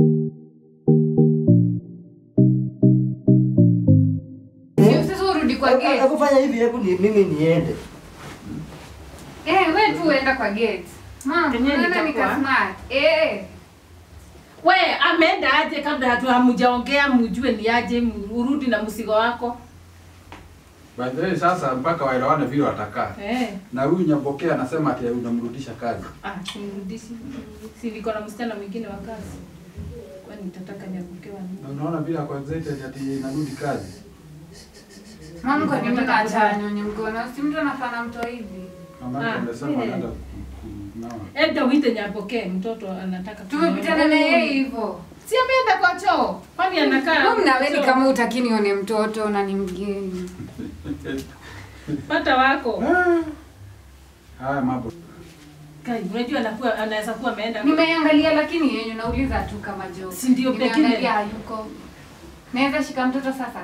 Sio sasa urudi kwa Hebu- gate. Hebu fanya hivi, hebu ni- mimi niende. Eh, wewe tu uenda kwa gate. Mama, Kenye unaona nitakuwa. nika smart. Eh. We, ameenda aje kabla hatu hamujaongea mjue ni aje mu- urudi na msigo wako. By the way, sasa mpaka waelewane vile watakaa. Eh. Na huyu Nyambokea anasema ati unamrudisha kazi. Ah, simrudishi. Si niko na msichana mwingine wa kazi. Kwani nitataka niangukewa nini? Na unaona vile ako excited ati inarudi kazi. Mama kwa nini Nataka unaacha kuzaa. nyonye mkono? Si mtu anafanya mto hivi. Mama Ah, yake amesema eh. anaenda ku- ku- kunawa. Enda uite Nyapokee, mtoto anataka Tumepitana na yeye hivyo. Si ameenda kwa choo. Kwani anakaa? Wewe mnaweni choo? kama utaki nione mtoto na ni mgeni. pata wako. Haya mambo. Kai, unajua anakuwa anaweza kuwa ameenda. Nimeangalia lakini yenyu nauliza tu kama joke. Si ndio pekee? Nimeangalia hayuko. Naweza shika mtoto sasa?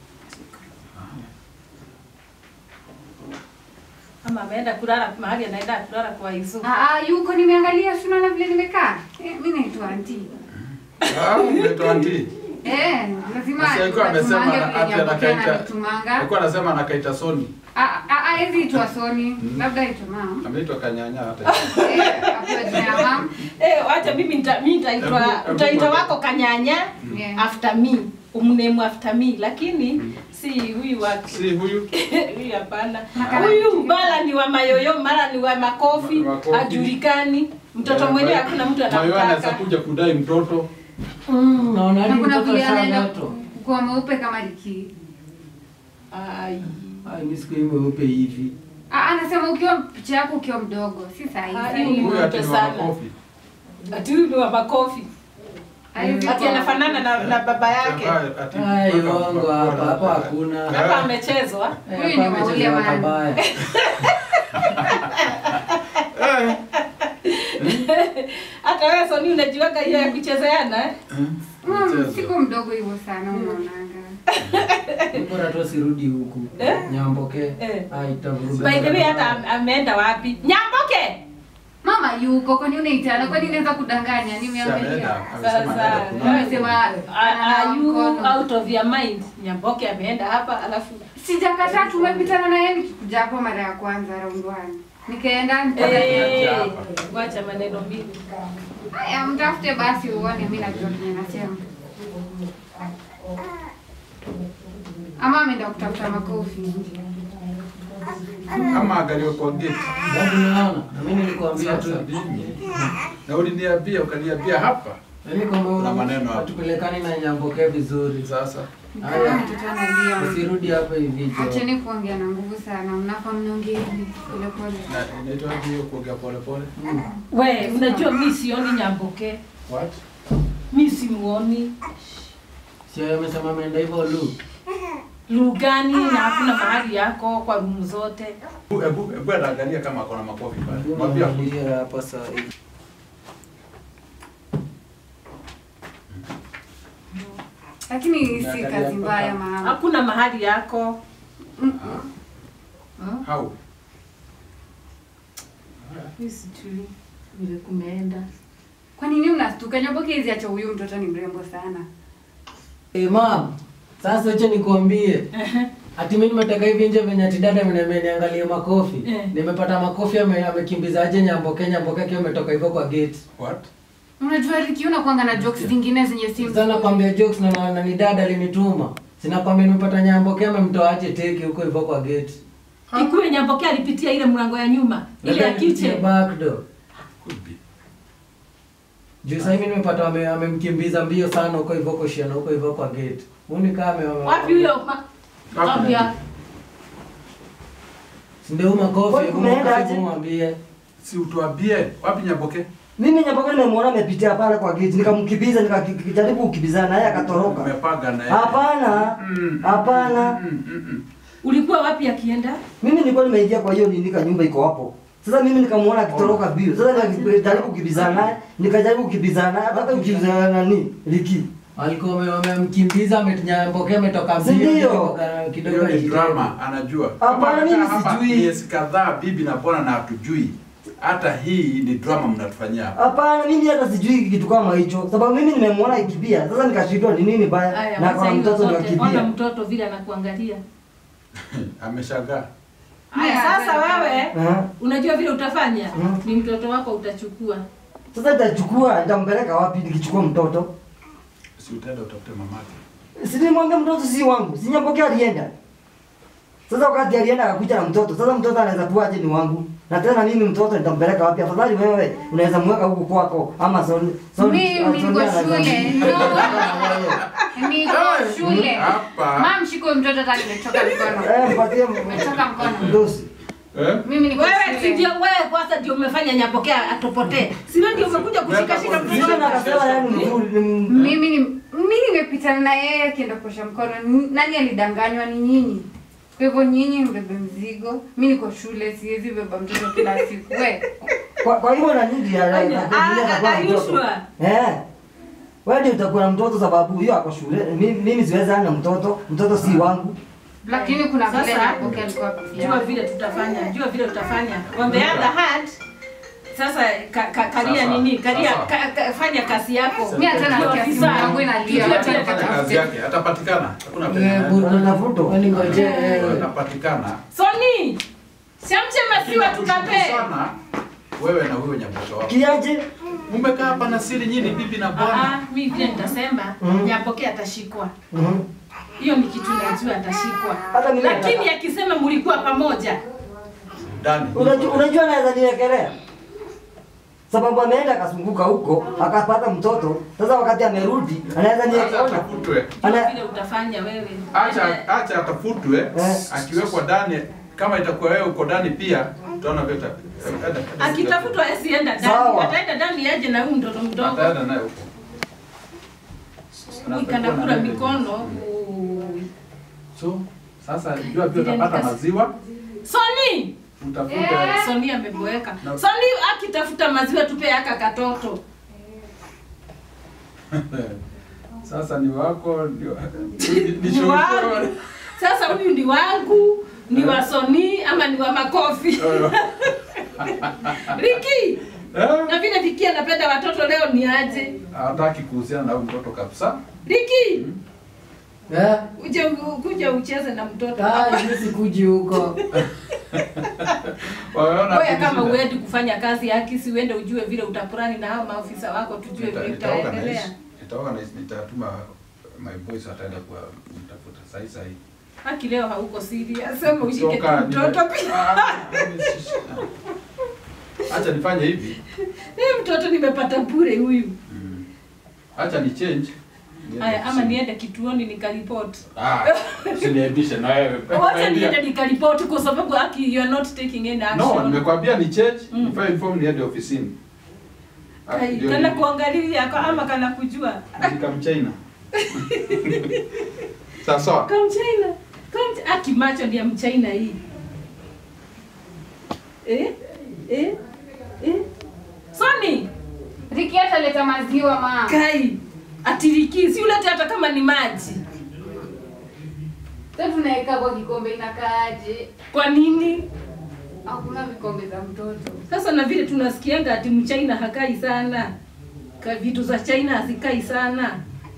Ama ameenda kulala mahali anaenda kulala kwa Yusufu. Ah, ah, yuko nimeangalia si unaona vile nimekaa. Eh, mimi naitwa auntie. Ah, unaitwa auntie. Eh, lazima Sasa alikuwa amesema tumange ana- vile ati Nyambokea anakaita. ananitumanga. Alikuwa anasema anakaita Soni. Ah, ah, ah, hizi itwa Soni. Labda itwa mam. Ameitwa Kanyanya hata. Eh, hapo jina ya mam. Eh, wacha mimi nita mimi nitaitwa Hebu- hebu utaita ngoja. wako kanyanya Yeah. after me. Umname after me lakini si huyu wa Si huyu. huyu hapana. Makala- Huyu mara ni wa mayoyo, mara ni wa makofi, Ma- makofi. hajulikani. Mtoto Yeah, mwenyewe kwa- hakuna mtu Mayo anaweza anamtaka. kuja kudai mtoto. Naona Na ni kuna mtoto vile anaenda sana. kuwa mweupe kama liki. Ai. Ai, mimi siku hii mweupe hivi. Ah, anasema ukiwa picha yako ukiwa mdogo, si Ah, sahihi. hiyo ni Huyu ati ni wa sana. makofi. Ati huyu ni wa makofi. Haiwezi ati kuwa. anafanana na, na baba yake Ati- Ai, uongo hapa, hapa hakuna. hapa amechezwa Huyu ni Maule Man. Eh, hata wewe Soni unajiweka hiyo ya kuchezeana eh? Mm, mchezo. siko mdogo hivyo sana unaonanga. Bora tu sirudi huku. Eh? Nyamboke. Eh. Ai, itavuruga. by the way hata am- ameenda wapi nyamboke Mama yuko kwani unaitana kwani naweza kudanganya si ameenda, nimeangalia. amesema Sasa, anaenda kunawa. Amesema Are- are you mkono. out of your mind nyamboke ameenda hapa alafu Sijakataa tumepitana na yeye nikikuja hapo mara ya kwanza round one. Nikaenda Eh, hapa. wacha maneno mingi Haya, mtafute basi uone mimi najua kenye nasema. Ama ameenda kutafuta makofi. ama angaliwe kwa gate Bado unaona? Na mimi nilikwambia tu. Sasa nini? na uliniambia ukaniambia hapa Yaani kwamba Kuna maneno hapo. hatupelekani na Nyamboke vizuri. sasa Haya, mtoto analia. Usirudi hapa hivi jo. Acheni kuongea na nguvu sana. Mnafaa mnaongea hivi pole pole. na inaitwa hiyo kuongea pole pole we unajua mi sioni nyamboke what mi simuoni Sio yeye amesema ameenda hivyo lu. lugani na hakuna mahali yako kwa rumu zote hebu hebu hebu anaangalia kama akona makofi pale mwambie akuje. Mwambie hapa saa hii. Lakini si Naangalia kazi hapa. mbaya mama. hakuna mahali yako how mi sijui vile kumeenda Kwa nini mnastuka? Nyaboke hizi acha huyu mtoto ni mrembo sana. Eh, mam. Sasa acha nikwambie. Ati mimi nimetoka hivi nje venye ati dada ameniambia niangalie makofi. Eh. Nimepata makofi ame, amekimbizaje Nyamboke Nyamboke akiwa ametoka hivyo kwa gate. what Unajua Riki unakuanga na jokes zingine zenye si Sasa nakwambia jokes na, na, na ni dada alinituma. Sinakwambia nimepata Nyamboke amemtoa aje teke huko hivyo kwa gate. ikuwe nyamboke alipitia ile mlango ya nyuma ile ya Labda nipitie kiche back door. could be Juu sasa hivi nimepata ame- amemkimbiza mbio sana huko hivyo koshiana huko hivyo kwa gate. Huni kama ame- wapi huyo ma- wapi ya- Si ndio huyu makofi, Wewe hebu kumeenda makofi aje? hebu mwambie. si utuambie wapi Nyaboke Mimi Nyamboke nimemwona amepitia pale kwa gate, nikamkimbiza nikajaribu kukibizana naye akatoroka. umepanga na yeye Hapana, Mm. hapana. Mm, mm, mm. ulikuwa wapi akienda Mimi nilikuwa nimeingia kwa hiyo nini ka nyumba iko hapo. Sasa mimi nikamwona akitoroka bio. Sasa nikajaribu kukibizana naye, nikajaribu kukibizana naye, hata kukibizana na nani? Liki. Alikuwa ame- wamemkimbiza ametinyamboke ametoka Si mbio ndio? ametoka kidogo hiyo ni ajitenge. drama anajua Hapana, Kama mimi anakaa hapa sijui. miezi kadhaa bibi na bwana na hatujui hata hii ni drama mnatufanyia hapa Hapana, mimi hata sijui kitu kama hicho. Sababu mimi nimemwona ikibia. Sasa nikashindwa ni nini baya. Aya, Na wacha kwa hizo mtoto ni zote. Ona akibia. mtoto vile anakuangalia ameshangaa Haya, sasa wewe Eh. unajua vile utafanya Mm. ni mtoto wako utachukua Sasa nitachukua, nitampeleka wapi nikichukua mtoto? si utaenda utafute mamake Si nimwambia mtoto si wangu. Si Nyamboke alienda. Sasa wakati alienda akakuja na mtoto. Sasa mtoto anaweza kuwa aje ni wangu. Na tena mimi mtoto nitampeleka wapi? Afadhali wewe unaweza mweka huko kwako ama son son. Mimi niko shule. No. Niko shule. hapa Mam shiko mtoto hata nimechoka mkono. Eh, mpatie Nimechoka mkono. Ndosi. eh? Mimi niko wewe si shule. ndio wewe kwanza ndio umefanya nyapokea atopotee si wewe ndio umekuja kushika shika Weka Sio mtoto na kasema yani mzuri ni m- Mimi ni mimi nimepitana na yeye akienda kuosha mkono. N- Nani alidanganywa ni nyinyi? Kwa hivyo nyinyi mbebe mzigo. Mimi niko shule siwezi beba mtoto kila siku. We. kwa, kwa hivyo na nini ya Ah, ya ah, are you sure? Eh. Wewe ndio utakuwa na mtoto sababu hiyo ako shule. Mimi mimi siwezi ana mtoto. Mtoto si wangu. Lakini kuna vile Sasa, Nyaboke alikuwa jua pia. vile tutafanya jua vile tutafanya on the other hand sasa ka, ka, karia Sasa, nini karia sasa. ka, ka, fanya kazi yako Mimi hata nasikia simu yangu inalia. Jua Wacha vile Fanya kazi nikatafute. yake atapatikana hakuna Eh, penye buru- Wanatafuta. Kwani ngoje eh. atapatikana Soni shamche masiwa tukape sana wewe na huyo nyaboke wako Kiaje? mmekaa hapa na siri nyinyi bibi na bwana Ah, mi vile nitasema Mm. nyapokea atashikwa Mhm. hiyo ni kitu najua atashikwa Hata mimi lakini nataka- akisema mlikuwa pamoja ndani Unajua unajua anaweza niekelea. Sababu ameenda akazunguka huko akapata mtoto. Sasa wakati amerudi anaweza acha niekelea. atafutwe jua Ana vile utafanya wewe acha acha atafutwe Eh. akiwekwa ndani kama itakuwa wewe uko ndani pia tutaona vile ita- enda- enda- akitafutwa asienda ndani Sawa. ataenda ndani aje na huyu mtoto mdogo ataenda naye huko Nikana kula revenue. mikono. Ui. So sasa jua pia Vile utapata nikas- maziwa, Soni, utafute Soni ameboeka. No. Soni akitafuta maziwa tupe aka katoto. sasa ni wako ndio ni Ni wangu. Sasa huyu ni wangu, ni wa Soni ama ni wa makofi. Riki, na vile Viki anapenda watoto leo ni aje? hataki kuhusiana na huyu mtoto kabisa. Riki, Eh? uje kuja ucheze na mtoto. Ah, mimi sikuji huko. Wameona Wewe tu kama shida. uendi kufanya kazi yake, si uende ujue vile utapurani na hao maofisa wako, tujue Nita- vile nitaorganize- itaendelea. nitaorganize, nitatuma my boys wataenda kwa mtafuta sahi sahi. Haki leo hauko serious, sema ushike tu Toka mtoto nime- pia. Ah, mimi si- Acha nifanye hivi. Eh, mtoto nimepata bure huyu. Mm. Acha ni change. Niende Haya, ama kusini. niende kituoni nikaripoti. Ah, usiniaibishe na wewe. Wacha niende nikaripoti kwa sababu haki you are not taking any No, action. nimekwambia ni change, Mm. nifanye inform niende ofisini. Ah, Kai, ndio kana ni- kuangalia kwa ama kana kujua. nikamchaina. Sawa sawa. Kama China. Kama aki macho ndio mchaina hii. Eh? Eh? Eh? Soni, Riki ataleta maziwa ma. kai. Atiriki, si ulete hata kama ni maji. Sasa tunaweka kwa kikombe inakaaje? Kwa nini? Hakuna vikombe za mtoto. Sasa na vile tunasikianga ati mchaina hakai sana. Ka vitu za China hazikai sana.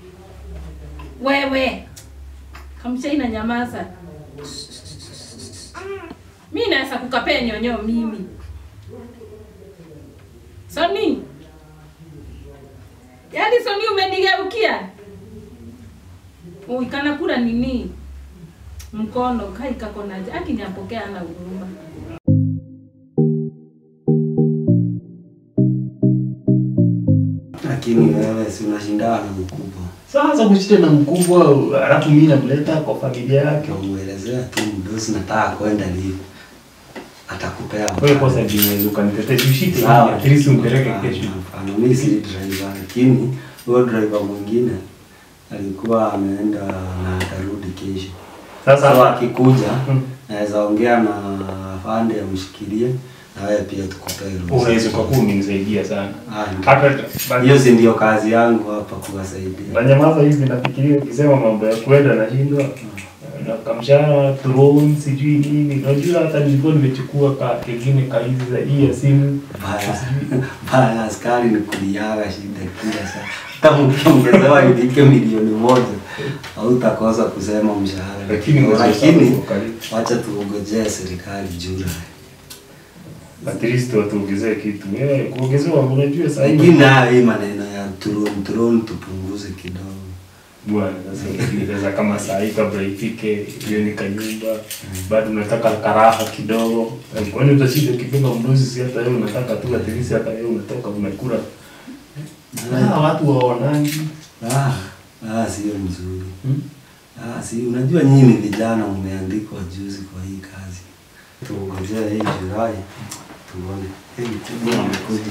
Wewe. Kamchaina nyamaza. Mimi naweza kukapea nyonyo mimi. Soni. Yaani Soni umenigeukia. Uikana kula nini? Mkono kai kako na aki nyapokea na huruma. Lakini wewe si unashindana na mkubwa. Sasa kushite na mkubwa alafu mimi namleta kwa familia yake. Ukamuelezea tu mdosi nataka kwenda live. Atakupea. Wewe kwanza ndiwezi ukanitetee tushike Sawa. at least umpeleke kesho. Hapana, mimi si driver lakini huyo driver mwingine alikuwa ameenda na atarudi kesho. Sasa Sasa hapa akikuja Mm. naweza ongea na afande amshikilie na wewe pia tukupee ruhusa. unaweza kwa kuwa umenisaidia sana. Ah, ndio. Hata Hiyo si ndio kazi yangu hapa kuwasaidia. Banyamaza hivi nafikiria ukisema mambo ya kwenda nashindwa na kamshahara drone sijui nini. Unajua hata nilikuwa nimechukua ka kingine ka hizi za hii ya simu. Baya, baya askari ni kuliaga shida kila saa. Kama ukiongezewa ifike milioni moja hautakosa kusema mshahara. Lakini mwezi wa saba lakini uko karibu. wacha tuongojee serikali Julai. At least watuongezee kitu. Eh, kuongezewa unajua sasa hivi. Lakini nayo hii maneno ya drone drone tupunguze kidogo. Bwana sasa ukieleza kama saa hii kabla ifike hiyo ni kanyumba bado unataka karaha kidogo. Kwani utashinda ukipinga mdozi si hata wewe unataka tu at least hata wewe unatoka unakula. Ah, watu waonangi. Ah, ah sio mzuri. Hmm? Ah, si unajua nyinyi ni vijana mmeandikwa juzi kwa hii kazi. Tuongojee hii Julai tuone. Hii mkubwa amekuja.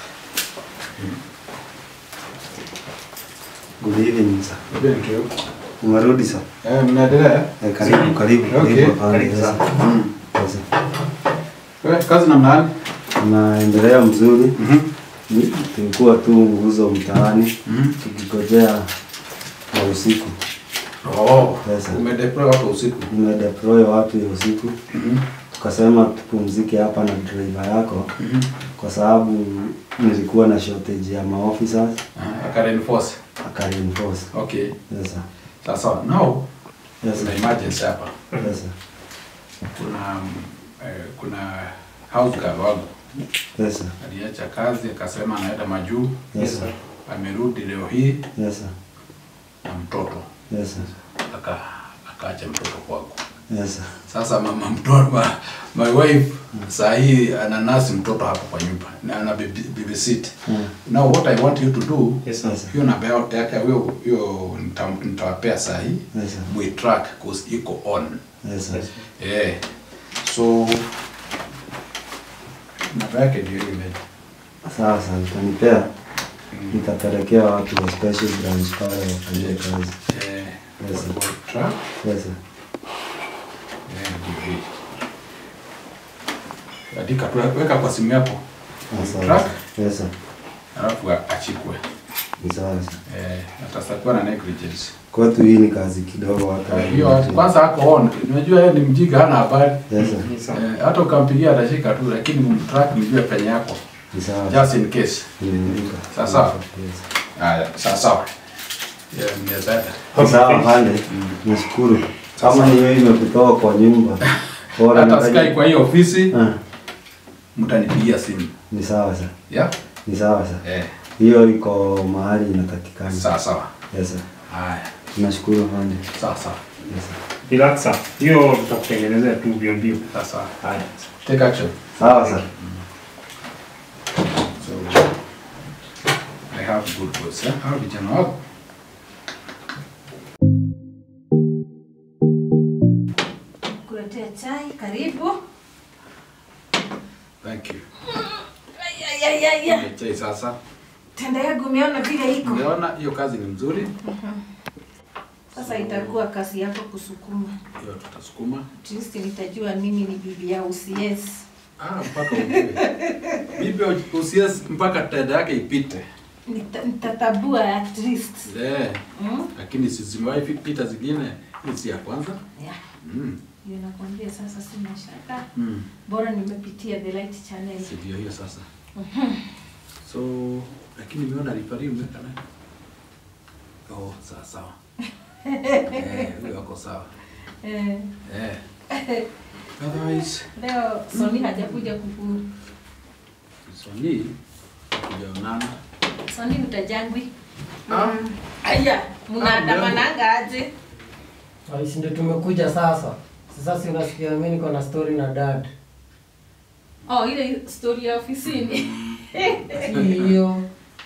Good evening sir. Thank you. Umerudi sir? Eh, mnaendelea? Eh, karibu karibu Okay, karibu afande. karibu sana. Mm. Sasa, Eh, kazi namna gani? Tunaendelea mzuri. Mhm. Ni- Tulikuwa tu nguzo mtaani Mhm. tukigojea wa usiku. Oh, Yes, sir. umedeploy watu usiku. Nimedeploy watu ya usiku Mhm. tukasema tupumzike hapa na driver yako Mhm. kwa sababu nilikuwa na shortage ya maofficers Ah, aka reinforce. akareinforce. Okay. Yes, sir. Sasa now Yes, kuna sir. emergency hapa. Yes, sir. Kuna mm, eh, kuna house girl wangu Yes, sir. aliacha kazi akasema anaenda majuu. Yes, sir. Amerudi leo hii Yes, sir. na mtoto Yes, sir. aka akaacha mtoto kwangu. Yes, sir. Sasa mama mtoto ma, my wife saa hii ananasi mtoto hapo kwa nyumba na ana baby- babysit. Mm. Now what I want you to do Yes, sir. Yes, sir. hiyo namba yao- yake hiyo hiyo nita- nitawapea saa hii Yes, sir. we track cause iko on. Yes, sir. Eh. So namba yake ndio ile. Sawa sawa, utanipea nitapelekea watu wa special branch pale wafanyie kazi. Eh, Yes, sir. truck. Yes, sir. Eh, ndio hii. Andika tu, weka kwa simu yako. Asante. Truck. Yes, sir. Alafu achikwe. Ni sawa sir. Eh, atasakuwa na negligence. Kwetu hii ni kazi kidogo hata. Hiyo kwanza ako on. Unajua yeye ni mjinga hana habari. Yes, sir. Eh, hata ukampigia atashika tu lakini track nijue penye yako. Ni sawa. Just in case. Nimeandika. Sawa sawa. Yes. Haya, sawa sawa. Yeah, mnaweza. Sawa pande. Nashukuru. Kama ni wewe imekutoa kwa nyumba. Bora Hata nafanya- sikai kwa hiyo ofisi Ah, mtanipigia simu. Ni sawa sir. Yeah? Ni sawa sir. Eh, Hiyo iko mahali inatakikana. sawa sawa. Yes sir. Haya, Nashukuru pande. sawa sawa. Yes sir. Relaxa. Hiyo tutakutengenezea tu mbio mbio. Sawa sawa. Haya. Take action. Sawa sir. So I have good goods. Eh? Hao vijana wako. Kuletea chai, karibu. Thank you. Ay, ay, ay, ay. Chai sasa. Tenda yangu umeona vile iko. Umeona hiyo kazi ni mzuri. Sasa itakuwa kazi yako kusukuma. Hiyo tutasukuma. At least nitajua mimi ni bibi ya UCS. Ah, mpaka ujue. Bibi usies mpaka tada yake ipite. Nita- Nitatabua at least. Eh, Mm? lakini si zimewahi fi- pita zingine. Hii si ya kwanza. Yeah. Mm. Hiyo nakwambia sasa sina shaka. Mm. Bora nimepitia the light channel. Si ndio hiyo sasa. So, lakini nimeona rifari umeweka naye. Oh, sawa sawa. eh, huyo wako sawa. Eh, Eh. Otherwise, leo Soni hajakuja kuku. Sony kujaonana. Soni utajangwi. Ah, Aya, mnaandamananga aje? Aisi ndio tumekuja sasa. Sasa si unasikia mimi niko na story na dad. Oh, ile story ya ofisini. Si hiyo.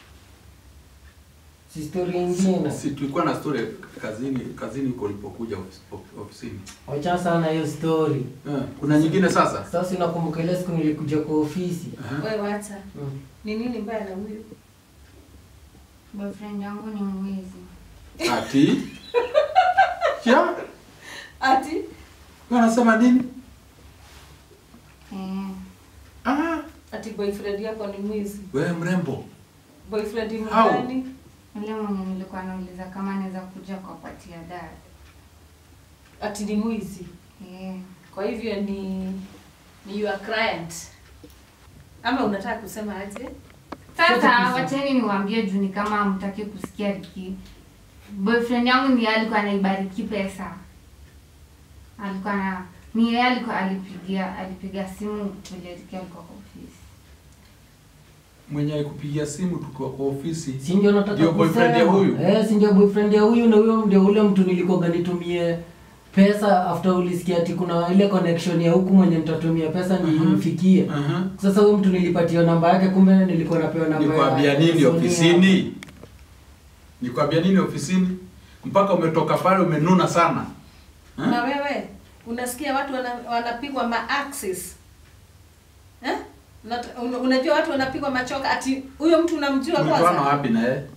Si story ingine. si tulikuwa na story kazini kazini huko ulipokuja ofis- of- ofisini. Wacha sana hiyo story. Eh, kuna nyingine sasa? Sasa unakumbuka ile siku nilikuja kwa ofisi. Aha. Wewe wacha. Mm. Ni nini mbaya na huyu? Boyfriend yangu ni mwizi. Ati? Ya? Ati Wanasema nini? Eh, Ah, ati boyfriend yako ni mwizi. wewe mrembo. Boyfriend ni Au. gani? yule mwenye nilikuwa nauliza kama anaweza kuja kuwapatia dad. Ati ni mwizi. Eh, Kwa hivyo ni ni your client. Ama unataka kusema aje? Sasa wacheni niwaambie juu ni kama hamtaki kusikia Riki. Boyfriend yangu ndiye alikuwa anaibariki pesa. Alikuwa na ni yeye alikuwa alipigia alipiga simu vile Riki alikuwa kwa ofisi. Mwenye alikupigia simu tukiwa kwa ofisi. Si ndio nataka Ndio boyfriend ya kusema. huyu? Eh, si ndio boyfriend ya huyu na huyo ndio ule mtu nilikoga nitumie pesa after ulisikia ati kuna ile connection ya huku mwenye nitatumia pesa nifikie. Aha. Sasa huyu mtu nilipatia namba yake kumbe nilikuwa napewa namba Nikwambia ya nini Sonia. ofisini? Nikwambia nini ofisini? Mpaka umetoka pale umenuna sana. Ha? Na wewe unasikia watu wana, wanapigwa ma axis. Eh? Unat- un- Unajua watu wanapigwa machoka ati huyo mtu unamjua Umetoana kwanza? wapi na yeye?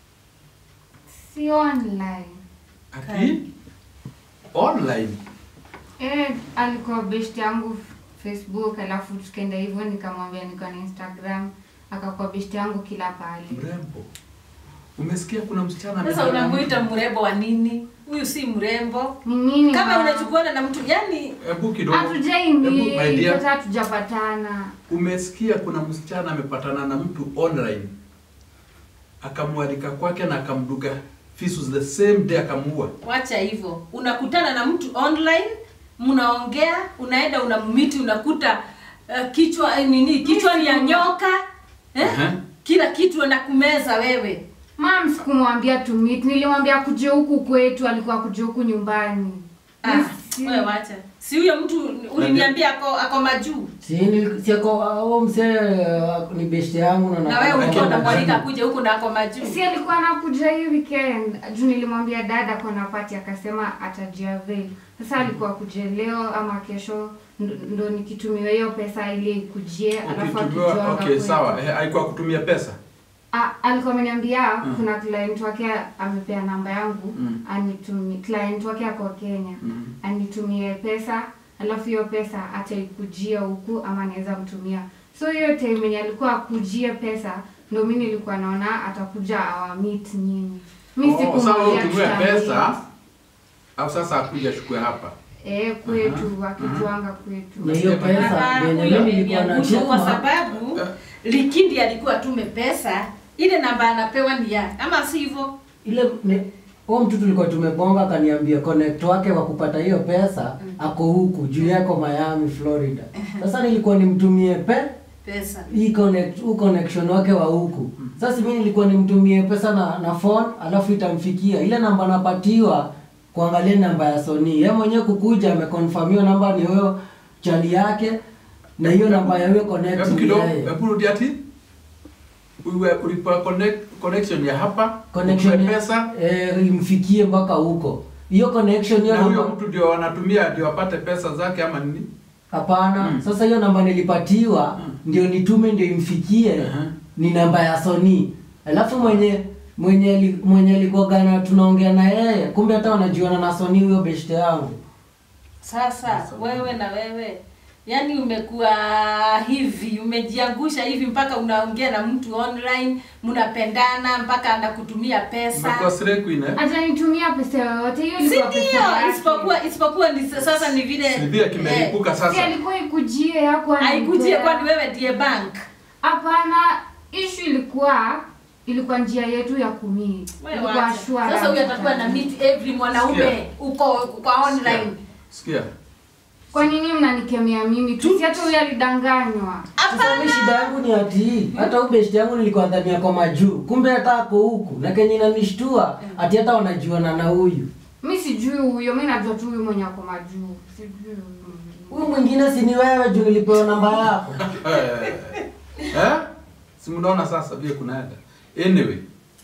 Si online. Ati? Online. Eh, alikuwa best yangu Facebook alafu tukaenda hivyo nikamwambia niko na Instagram akakuwa best yangu kila pahali. Mrembo. Umesikia kuna msichana Sasa amedanganya unamuita mrembo wa nini? Huyu si mrembo. Ni nini? Kama ma? unachukuana na mtu yani Hebu kidogo. Hebu, my Hatujaimi dear. hata hatujapatana. Umesikia kuna msichana amepatana na mtu online. Akamwalika kwake na akamduga fisus the same day akamuua. wacha hivyo. Unakutana na mtu online, mnaongea, unaenda unammiti, unakuta uh, kichwa eh, nini kichwa ni ya nyoka eh? Aha. Kila kitu anakumeza wewe. Mam, sikumwambia to meet, nilimwambia kuje huku kwetu, alikuwa kuja huku nyumbani. Ah, Si- wewe wacha. Si huyo mtu uliniambia ako ako majuu. Si ni si ako au msee uh, ni best yangu na Na wewe Lakini- ulikuwa unamwalika kuja huku na ako majuu. Si alikuwa anakuja hii weekend juu nilimwambia dada kona pati akasema atajiavail. Sasa alikuwa kuja leo ama kesho ndo, ndo nikitumiwa hiyo pesa ili ikujie alafu Ukitumiwa, akijuanga okay, kwetu. sawa. Eh, alikuwa kutumia pesa. A- alikuwa ameniambia kuna client wake amepea namba yangu Mm. anitumie client wake ako Kenya Mm. anitumie pesa alafu hiyo pesa ataikujia huku ama anaweza mtumia so hiyo time yenye alikuwa akujie pesa ndo mi nilikuwa naona atakuja awamit nyinyi mi Oh, sasa wewe sikumwambia utumie tutamit. pesa au sasa akuja chukue hapa eh kwetu akituanga kwetu na hiyo pesa Ah, yenye huyo mimi nilikuwa ameniangusha kwa nachuma sababu Likindi alikuwa tume pesa ile namba anapewa ni ya ama si hivyo ile ni- huo mtu tulikuwa tumebonga akaniambia connect wake wa kupata hiyo pesa ako huku juu yako Miami Florida. Sasa nilikuwa nimtumie pe pesa hii connect huu connection wake wa huku. Sasa mimi nilikuwa nimtumie pesa na na phone alafu itamfikia ile namba napatiwa kuangalia namba ya Sony. Yeye mwenyewe kukuja ameconfirm hiyo namba ni huyo chali yake na hiyo namba ya huyo connect hebu ni kidogo yeye. hebu rudi ati uwe ulipa connect connection ya hapa connection utume ya- pesa eh, imfikie mpaka huko. Hiyo connection hiyo na huyo namba mtu ndio wanatumia ndio apate pesa zake ama nini Hapana. Mm. Sasa hiyo namba nilipatiwa Mm. ndio nitume ndio imfikie Uh-huh. ni namba ya Sony. Alafu mwenye mwenye ali- mwenye alikuwa na tunaongea na yeye kumbe hata wanajuana na Sony huyo beshte yangu. sasa wewe na wewe yaani umekuwa hivi umejiangusha hivi mpaka unaongea na mtu online mnapendana mpaka anakutumia pesa umekuwa slay queen eh atanitumia pesa yoyote hiyo si ilikuwa pesa ndio yake. isipokuwa isipokuwa ni sasa ni vile si vile kimelipuka si sasa alikuwa ikujie yako haikujie kwani wewe ndiye bank hapana ishu ilikuwa ilikuwa njia yetu ya kumii Wewe ilikuwa wacha. shwara sasa huyu atakuwa na meet every mwanaume Sikia. uko kwa online sikia kwa nini mnanikemea mimi tu si hata huyu alidanganywa Sasa mimi shida yangu ni ati hata huyo beshte yangu nilikuwa dhania kwa majuu. Kumbe hata ako huku na kenye inanishtua ati hata wanajuana na huyu. mi sijui huyo mi najua tu huyu mwenye ako majuu sijui huyu. Huyu mwingine si ni wewe juu nilipewa namba yako. eh eh si mnaona sasa vile kunaenda anyway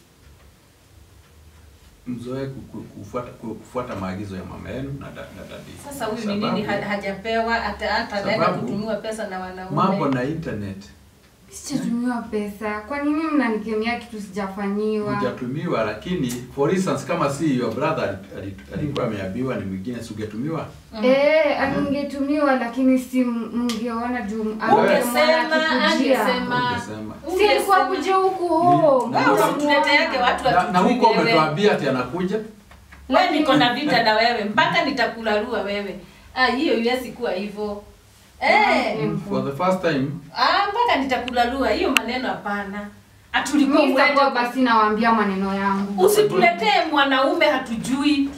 mzoe ku- ku- kufuata ku- kufuata maagizo ya mama yenu na da- na dadi sasa huyu ni Sababu- nini ha- hajapewa hata hata anaenda Sababu- kutumiwa pesa na mambo wanaume na internet sijatumiwa pesa kwa nini mnanikemea kitu sijafanyiwa hujatumiwa lakini for instance kama si your brother ali- ali- alikuwa ameambiwa ni mwingine si ungetumiwa Eh, aningetumiwa lakini si m- mngeona juu ungesema akikujia. angesema Ungesema. Si alikuwa kuja huku home. Na- wewe unamtuleteage watu na, na watujui huko wewe umetuambia ati anakuja wewe niko na vita na wewe mpaka nitakularua wewe ah hiyo iwezi kuwa hivyo eh Mm. for the first time ah mpaka nitakularua hiyo maneno hapana atulikuwa Mimi sitakuwa mwende basi nawaambia maneno yangu. usituletee mwanaume hatujui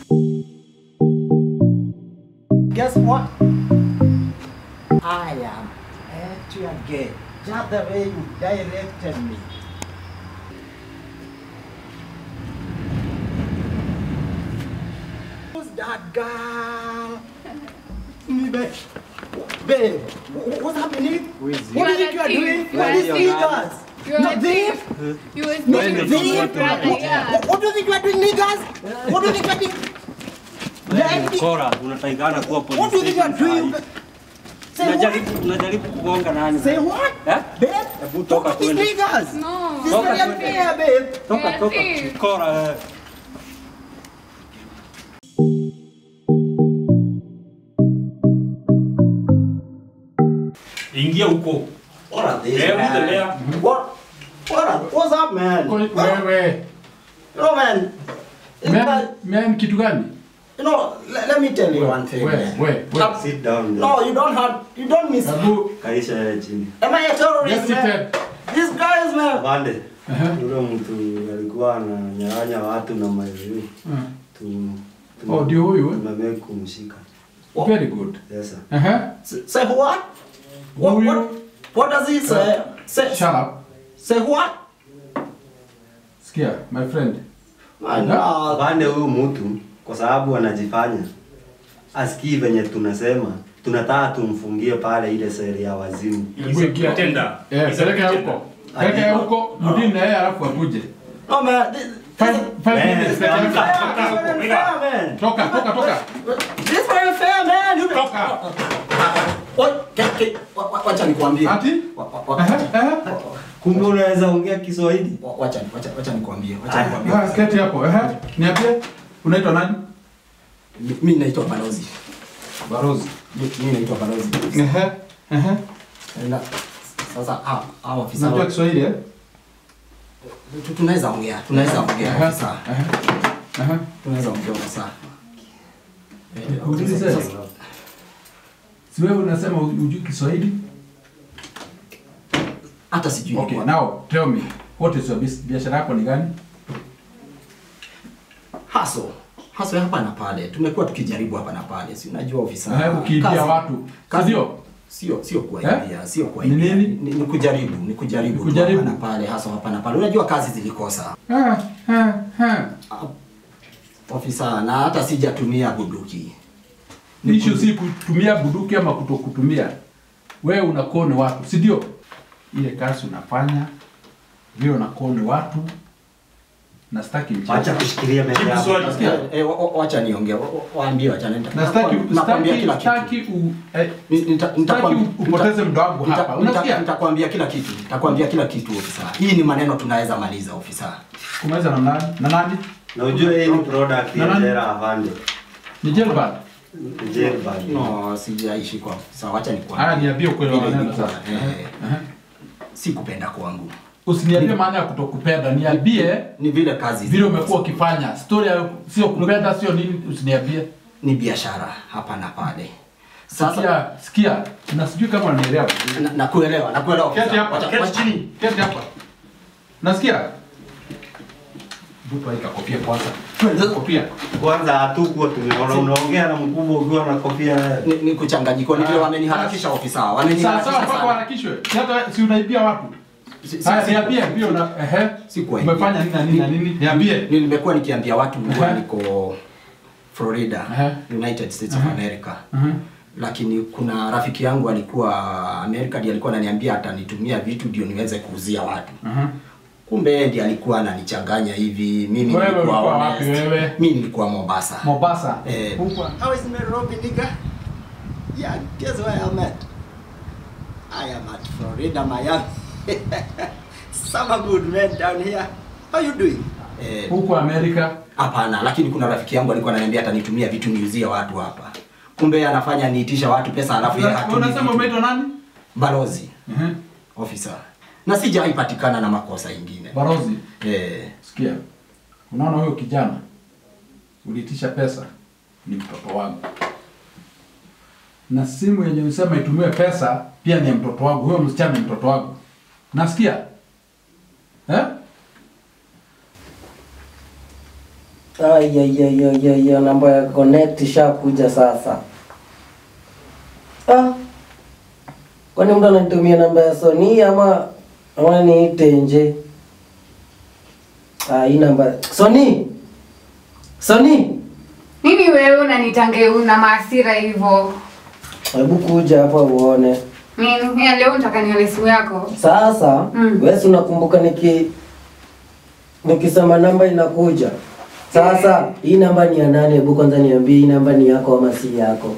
Guess what? I am at your gate, just the way you directed me. Who's that girl? Me, babe. Babe, wh- what's happening? What do you think you are doing? What is niggas? No, thief? No, thief? What, what do you think you are doing, niggas? What do you think you are doing? Lady, Kora, unatakikana kuwa police What do you think you are station doing? sahi. Say what? Tunajaribu tunajaribu kugonga nani? Say what? Eh? Babe, Hebu talk toka to these twende. niggas. No. This is Toka very twende. unfair, babe. Toka toka. Yes. Kora. eh. Ingia huko. What are these, Eh, man? tembea. What? What are, what's up, man? wewe No, man. It's men, like, men kitu gani you know, let, let me tell you one thing, we man. we we Sit down. No, you don't have, you don't miss. sababu Kaisha yeye chini. Am I a terrorist, yes man? seated These guys, man. Bande. Aha. Yule mtu alikuwa ananyang'anya watu na maziwa. Mm. Tu. Oh, ndio huyu, eh? Tumeme kumshika. very good Yes sir. aha S- Say what? What, Who what, you- what does he say? Say, shut up say what? sikia my friend My God. Bande huyu mtu kwa sababu anajifanya asikii venye tunasema, tunataka tumfungie pale ile seli ya wazimu. Hebu ingia. eh peleka huko peleka huko mdini na yeye alafu akuje No, man. This, five five Man, minutes peke yake. amka. this is very unfair, man. toka toka toka This is very unfair, man. You toka What? Ke- ke- wa- wa- Wacha nikwambie. ati Wa- wa- wa- aha aha Kumbe unaweza ongea Kiswahili? Wa- Wacha wacha wacha nikwambie, wacha Ah, nikwambie. Ah, keti hapo. Ehe. Niambie. Unaitwa nani? Mi- Mimi naitwa Balozi. Barozi. Mi- Mimi naitwa Balozi. Ehe. Ehe. Na sasa hao hao afisa Unajua Kiswahili eh? tu- tunaweza ongea, tunaweza ongea Ehe. afisa. Ehe. Ehe. Tunaweza ongea afisa. Eh, Nikuulize. sasa- Si wewe unasema hujui Kiswahili? Hata sijui. Okay, now tell me, what is your bus- biashara yako ni gani? Haso. Haso ya hapa na pale. Tumekuwa tukijaribu hapa na pale. Si unajua ofisa. Eh, ukiibia kazi- watu. Si kazi- ndio? Sio sio kuwaibia, sio Ni kuwaibia. nini? Ni, ni kujaribu, ni kujaribu. tu Kujaribu. Hapa na pale, hasa hapa na pale. Unajua kazi zilikosa. Ah, ah, ah. Ofisa na hata sijatumia bunduki. Issue si kutumia bunduki ama kutokutumia. Wewe unakone watu, si ndio? Ile kazi unafanya vile unakone watu na sitaki mchezo. Acha kushikilia meza yako. Nasikia, eh, wa- wa- wacha niongee. wa- wa- Waambie wacha nenda. Na sitaki Nakwambia sitaki kila kitu. sitaki u eh, Ni- nita- sitaki nitakwambia- upoteze muda wangu nita- hapa. nita- Unasikia? Nitakwambia kila kitu. Nitakwambia kila kitu ofisa. Hii ni maneno tunaweza maliza ofisa. Kumaliza na nani? Na nani? Na ujue hii ni product Na ya nani? Jera Avande. Ni Jelbad. Jelbad. No, sijaishi kwa ofisa. Wacha nikwambie. Haya niambie ukweli wa Vile maneno ilikuwa, sasa. eh, Ehe. Si kupenda kwangu. Usiniambie maana ya kutokupenda, niambie Ni vile kazi vile umekuwa ukifanya. Story ya sio kupenda, sio nini, usiniambie. ni biashara hapa na pale. Sasa Sikia, sikia, na sijui kama unanielewa. na- nakuelewa, nakuelewa. ofisa. Keti hapa, Wacha- keti wacha- chini, keti hapa. Nasikia? Bupa ika kofia kwanza. Kofia. Kwanza hatukuwa tumeona unaongea na mkubwa ukiwa na kofia. Ni, ni kuchanganyiko, ni vile wameniharakisha ofisa. Sawa Wameniharakisha sawa, mpaka sana. waharakishwe. Si hata si unaibia watu. Si- si- Haya, si- niambie pia una ehe. Si kuwaibia. Umefanya nini na nini na nini? Niambie. Ni- Nimekuwa nikiambia watu huwa Ehe. niko Florida, Ehe. United States of Ehe. America. Mhm. Lakini kuna rafiki yangu alikuwa America, ndiye alikuwa ananiambia atanitumia vitu ndio niweze kuuzia watu. Mhm. Kumbe yeye ndiye alikuwa ananichanganya hivi. Mimi Wewe nilikuwa ulikuwa wapi honest. wewe? Mimi nilikuwa Mombasa. Mombasa. Eh. Huko. How is Nairobi, nigga? Yeah, guess where I'm at? I am at Florida, Miami. Summer good man down here. How you doing? Eh, Huko Amerika. hapana, lakini kuna rafiki yangu alikuwa ananiambia atanitumia vitu niuzie watu hapa. Kumbe yeye anafanya niitisha watu pesa alafu yeye hatumi Unasema vitu. umeitwa nani? Balozi, Mhm. officer. Na sijawahi patikana na makosa ingine. Barozi. Eh, Sikia, unaona huyo kijana uliitisha pesa, ni mtoto wangu, na simu yenye usema itumiwe pesa pia ni ya mtoto wangu. Huyo msichana ni mtoto wangu, nasikia eh? Ayayayayaya, namba ya connect ishakuja sasa. Ah, kwani mtu ananitumia namba ya Sony ama ama niite nje? Ah, hii namba Sony, Sony, Nini wewe unanitange una maasira hivyo? hebu kuja hapa uone. Nini? Ya leo nataka nione simu yako. Sasa Mm. wewe si unakumbuka niki nikisema namba inakuja. Sasa hii namba ni ya nani? Hebu kwanza niambie hii namba ni yako ama si yako?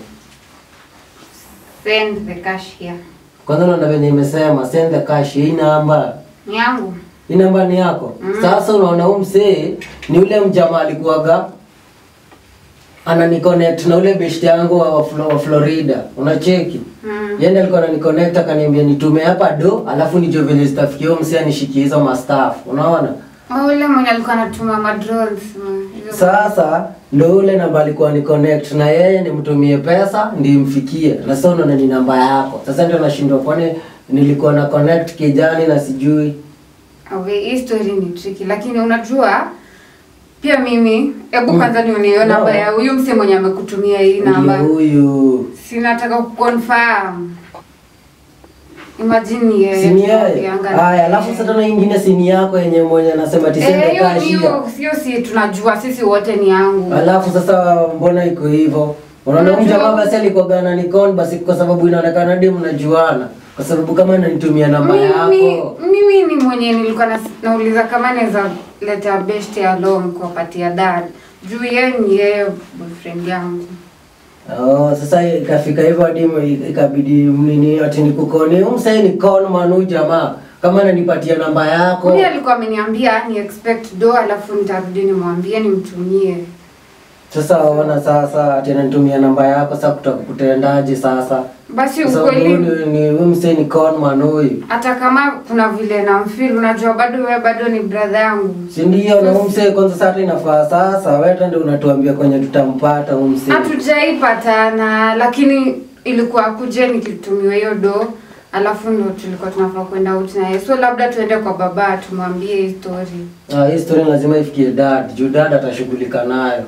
Send the cash here. Kwanza unaona venye imesema send the cash. Hii namba Ni yangu. hii namba ni yako. Mm. Sasa unaona huyu msee ni ule mjamaa alikuwaga anani-connect na ule best yangu wa, Flo- wa Florida. Unacheki? Mm. Yeye ndiye alikuwa anani-connect akaniambia nitume hapa do, alafu nijue venye zitafikia huyo msee anishikie hizo mastaff. Unaona? Oh, Ule mwenye alikuwa anatuma madrones. mm, hizo- Sasa ndo ule namba alikuwa ni connect na yeye nimtumie pesa ndio imfikie. Na sasa unaona ni namba yako. Sasa ndio nashindwa kwani nilikuwa na connect kijani na sijui. Okay, hii story ni tricky lakini unajua pia mimi hebu Mm. kwanza nione hiyo No. namba ya huyu mse mwenye amekutumia hii namba. Ndio huyu. Sinataka kuconfirm. Imagine ni yeye. Sini yeye. tunaongeanga na Haya, yeye. alafu sasa tena ingine sini yako yenye mwenye anasema Eh, tisende hiyo kashi. hiyo sio si tunajua sisi wote ni yangu. Alafu sasa mbona iko hivyo? Unaona huyu Unajua- jamaa basi alikuwa gana nikon basi kwa sababu inaonekana ndio mnajuana. Kwa sababu kama ananitumia namba Mimi yako. mimi ni mwenye nilikuwa nas- nauliza kama naweza leta best ya long kuwapatia dad. Juu yeye ni yeye boyfriend yangu. Oh, sasa ikafika hivyo hadi ime- ikabidi nini ati nikukoni. Huyu msee ni con man huyu jamaa. kama ananipatia namba yako Huyu alikuwa ameniambia ni expect do alafu nitarudi nimwambie nimtumie. sasa ona sasa tena nitumia namba yako sasa kutaka kutendaje sasa Basi Kwa sababu ukweli huyu ni huyu msee ni conman huyu hata kama kuna vile namfeel, unajua bado wewe bado ni brother yangu. si ndio na huyu msee kwanza sasa hata inafaa sasa wewe ndio unatuambia kwenye tutampata huyu msee Hatujaipatana, lakini ilikuwa kuje nikitumiwa hiyo do alafu ndo tulikuwa tunafaa kwenda out naye, so labda tuende kwa baba tumwambie hii story. Ah, hii story lazima ifikie dad juu dad atashughulika nayo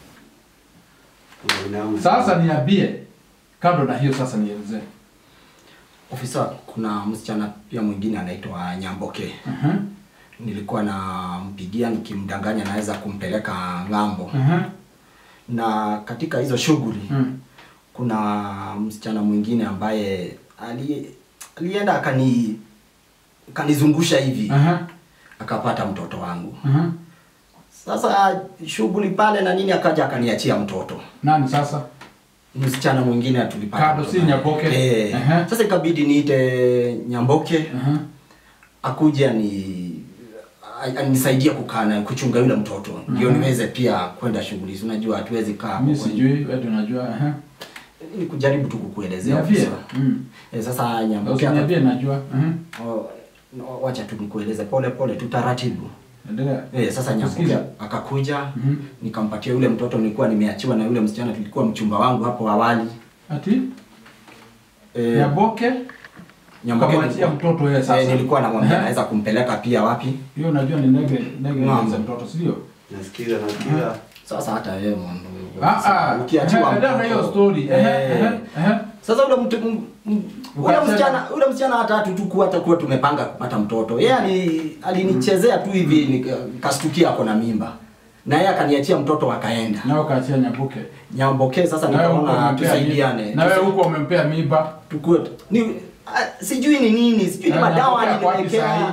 Sasa niambie, kando na hiyo sasa nielezee. Ofisa, kuna msichana pia mwingine anaitwa Nyamboke. Mhm. Nilikuwa nampigia nikimdanganya naweza kumpeleka ng'ambo. Mhm. Na katika hizo shughuli Mm. kuna msichana mwingine ambaye ali, alienda akani kanizungusha hivi Aha. akapata mtoto wangu. Mhm. Sasa shughuli pale na nini, akaja akaniachia mtoto Nani sasa? msichana mwingine tulipata Kado mtoto si naye. Nyamboke? Eh. Aha. Sasa ikabidi niite Nyamboke Aha. akuje ni a- anisaidie kukaa na kuchunga yule mtoto ndio Mhm. niweze pia kwenda shughuli. Si Unajua hatuwezi kaa hapo Mimi kwenye- sijui, wewe ndio unajua. Aha. ni kujaribu tu kukuelezea Niambie. ofisa. Mm. Eh, sasa Nyamboke Usiniambie najua. Mhm. Oh, no, wacha tu nikueleze pole pole tu taratibu. Endelea. Eh, sasa Nyamboke Kusikiza. akakuja Mhm. nikampatia yule mtoto nilikuwa nimeachiwa na yule msichana tulikuwa mchumba wangu hapo awali. Ati? Eh, Nyamboke? Nyamboke Kamwachia nilikuwa- mtoto yeye sasa. Eh, nilikuwa namwambia Aha. naweza kumpeleka pia wapi? Hiyo unajua ni nege nege Ng'ambo. za mtoto, si ndio? Nasikiza, nasikiza. Sasa hata wewe mwana Ah ah. ukiachiwa Endelea na hiyo mtoto. story. Eh, Ehe, ehe, ehe. Sasa ule mtu m- m- ule Ukachana. msichana ule msichana hata hatukuwa hata kuwa tumepanga kupata mtoto. Yeye ali alinichezea tu hivi nika- nikastukia ako na mimba. Na yeye akaniachia mtoto akaenda. Na ukaachia Nyamboke. Nyamboke sasa Na wewe huko nikaona umempea tusaidiane. mimba. Na wewe huko umempea mimba. tukue ni ah, sijui ni nini, sijui ni Na madawa Nyamboke ako wapi aliniwekea. sahi?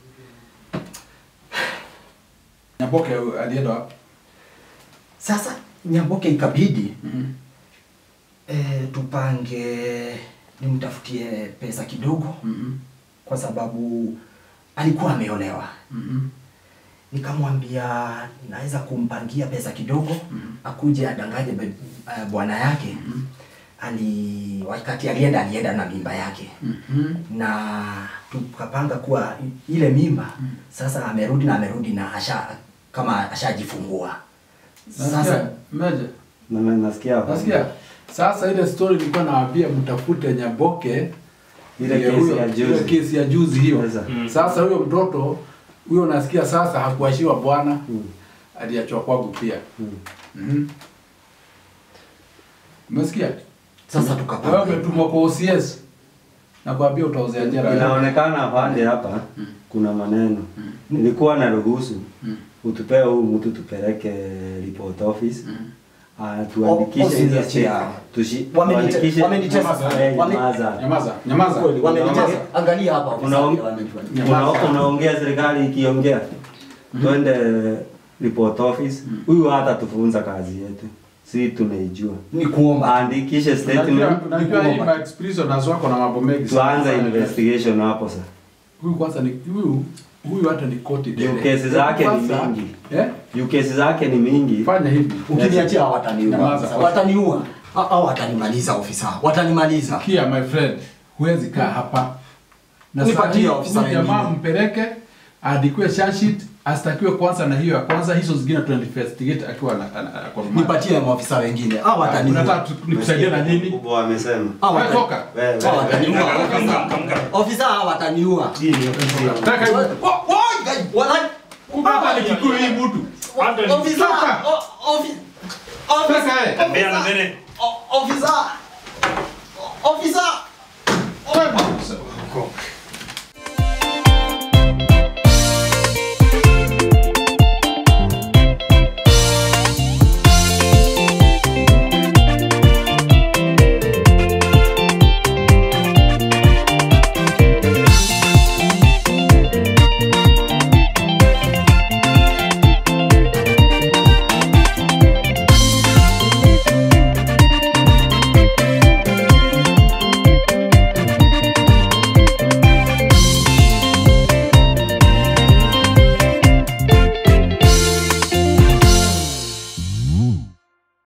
Nyamboke alienda wapi? Sasa Nyamboke ikabidi Mhm. eh, tupange nimtafutie pesa kidogo Mhm. kwa sababu alikuwa ameolewa. Mhm. Nikamwambia naweza kumpangia pesa kidogo akuje adanganye be- eh, bwana yake ali wakati alienda alienda na mimba yake Mhm. na tukapanga kuwa i- ile mimba sasa amerudi na amerudi na asha kama ashajifungua Nasikia, sasa Meja. Na- na- Nasikia. Nasikia. Sasa ile story nilikuwa nawaambia mtafute Nyaboke Ile ndiye kesi huyo- ya juzi. ile kesi ya juzi hiyo. Sasa. Sasa huyo mtoto huyo nasikia sasa hakuashiwa bwana aliachwa kwangu pia. Mhm. Umesikia? Sasa Wewe tukapanga umetumwa kwa OCS. Nakwambia utaozea jela. Inaonekana pande hapa kuna maneno. Nilikuwa na ruhusu utupee huyu mtu tupeleke report office. Ah, tuandikishe office hizo ya state. chia. Tushi Wamenite- tuandikishe- wamenitesa. Eh, Wame- nyamaza. Nyamaza, nyamaza. kweli wamenitesa Nyamaza. angalia hapa Una- ofisa wamenitesa. Una- unaongea serikali ikiongea twende report office huyu hata tufunza kazi yetu si tunaijua ni kuomba andikishe Unajua statement unajua hii ma experience wako na mambo mengi. sana. tuanze investigation hapo sasa Huyu kwanza ni huyu huyu hata ni koti juu kesi zake ni Kwanza, mingi Eh? juu kesi zake ni mingi Fanya hivi. ukiniachia wataniua Nyamaza. ofisa. wataniua au au watanimaliza ofisa watanimaliza Kia my friend, huwezi kaa hapa. Na Nipatie saa hii ofisa huyu jamaa wengine. mpeleke aandikiwe charge sheet, astakiwe kwanza na hiyo ya kwanza, hizo zingine tuna investigate akiwa na ana- ana- kwa rumande. nipatie maofisa wengine au wataniua Unataka tu- nikusaidie na nini? mkubwa amesema au Wewe watani- toka. wewe au wataniua ofisa. ofisa hao wataniua hii ni ofisi ya- Taka hiyo. Wa- wa- wala- Kumbe hapa ni Kikuyu hii mtu. ofisa Toka. o- ofi- ofisa- Toka yeye. Mbea na mbele. o- ofisa ofisa Wewe,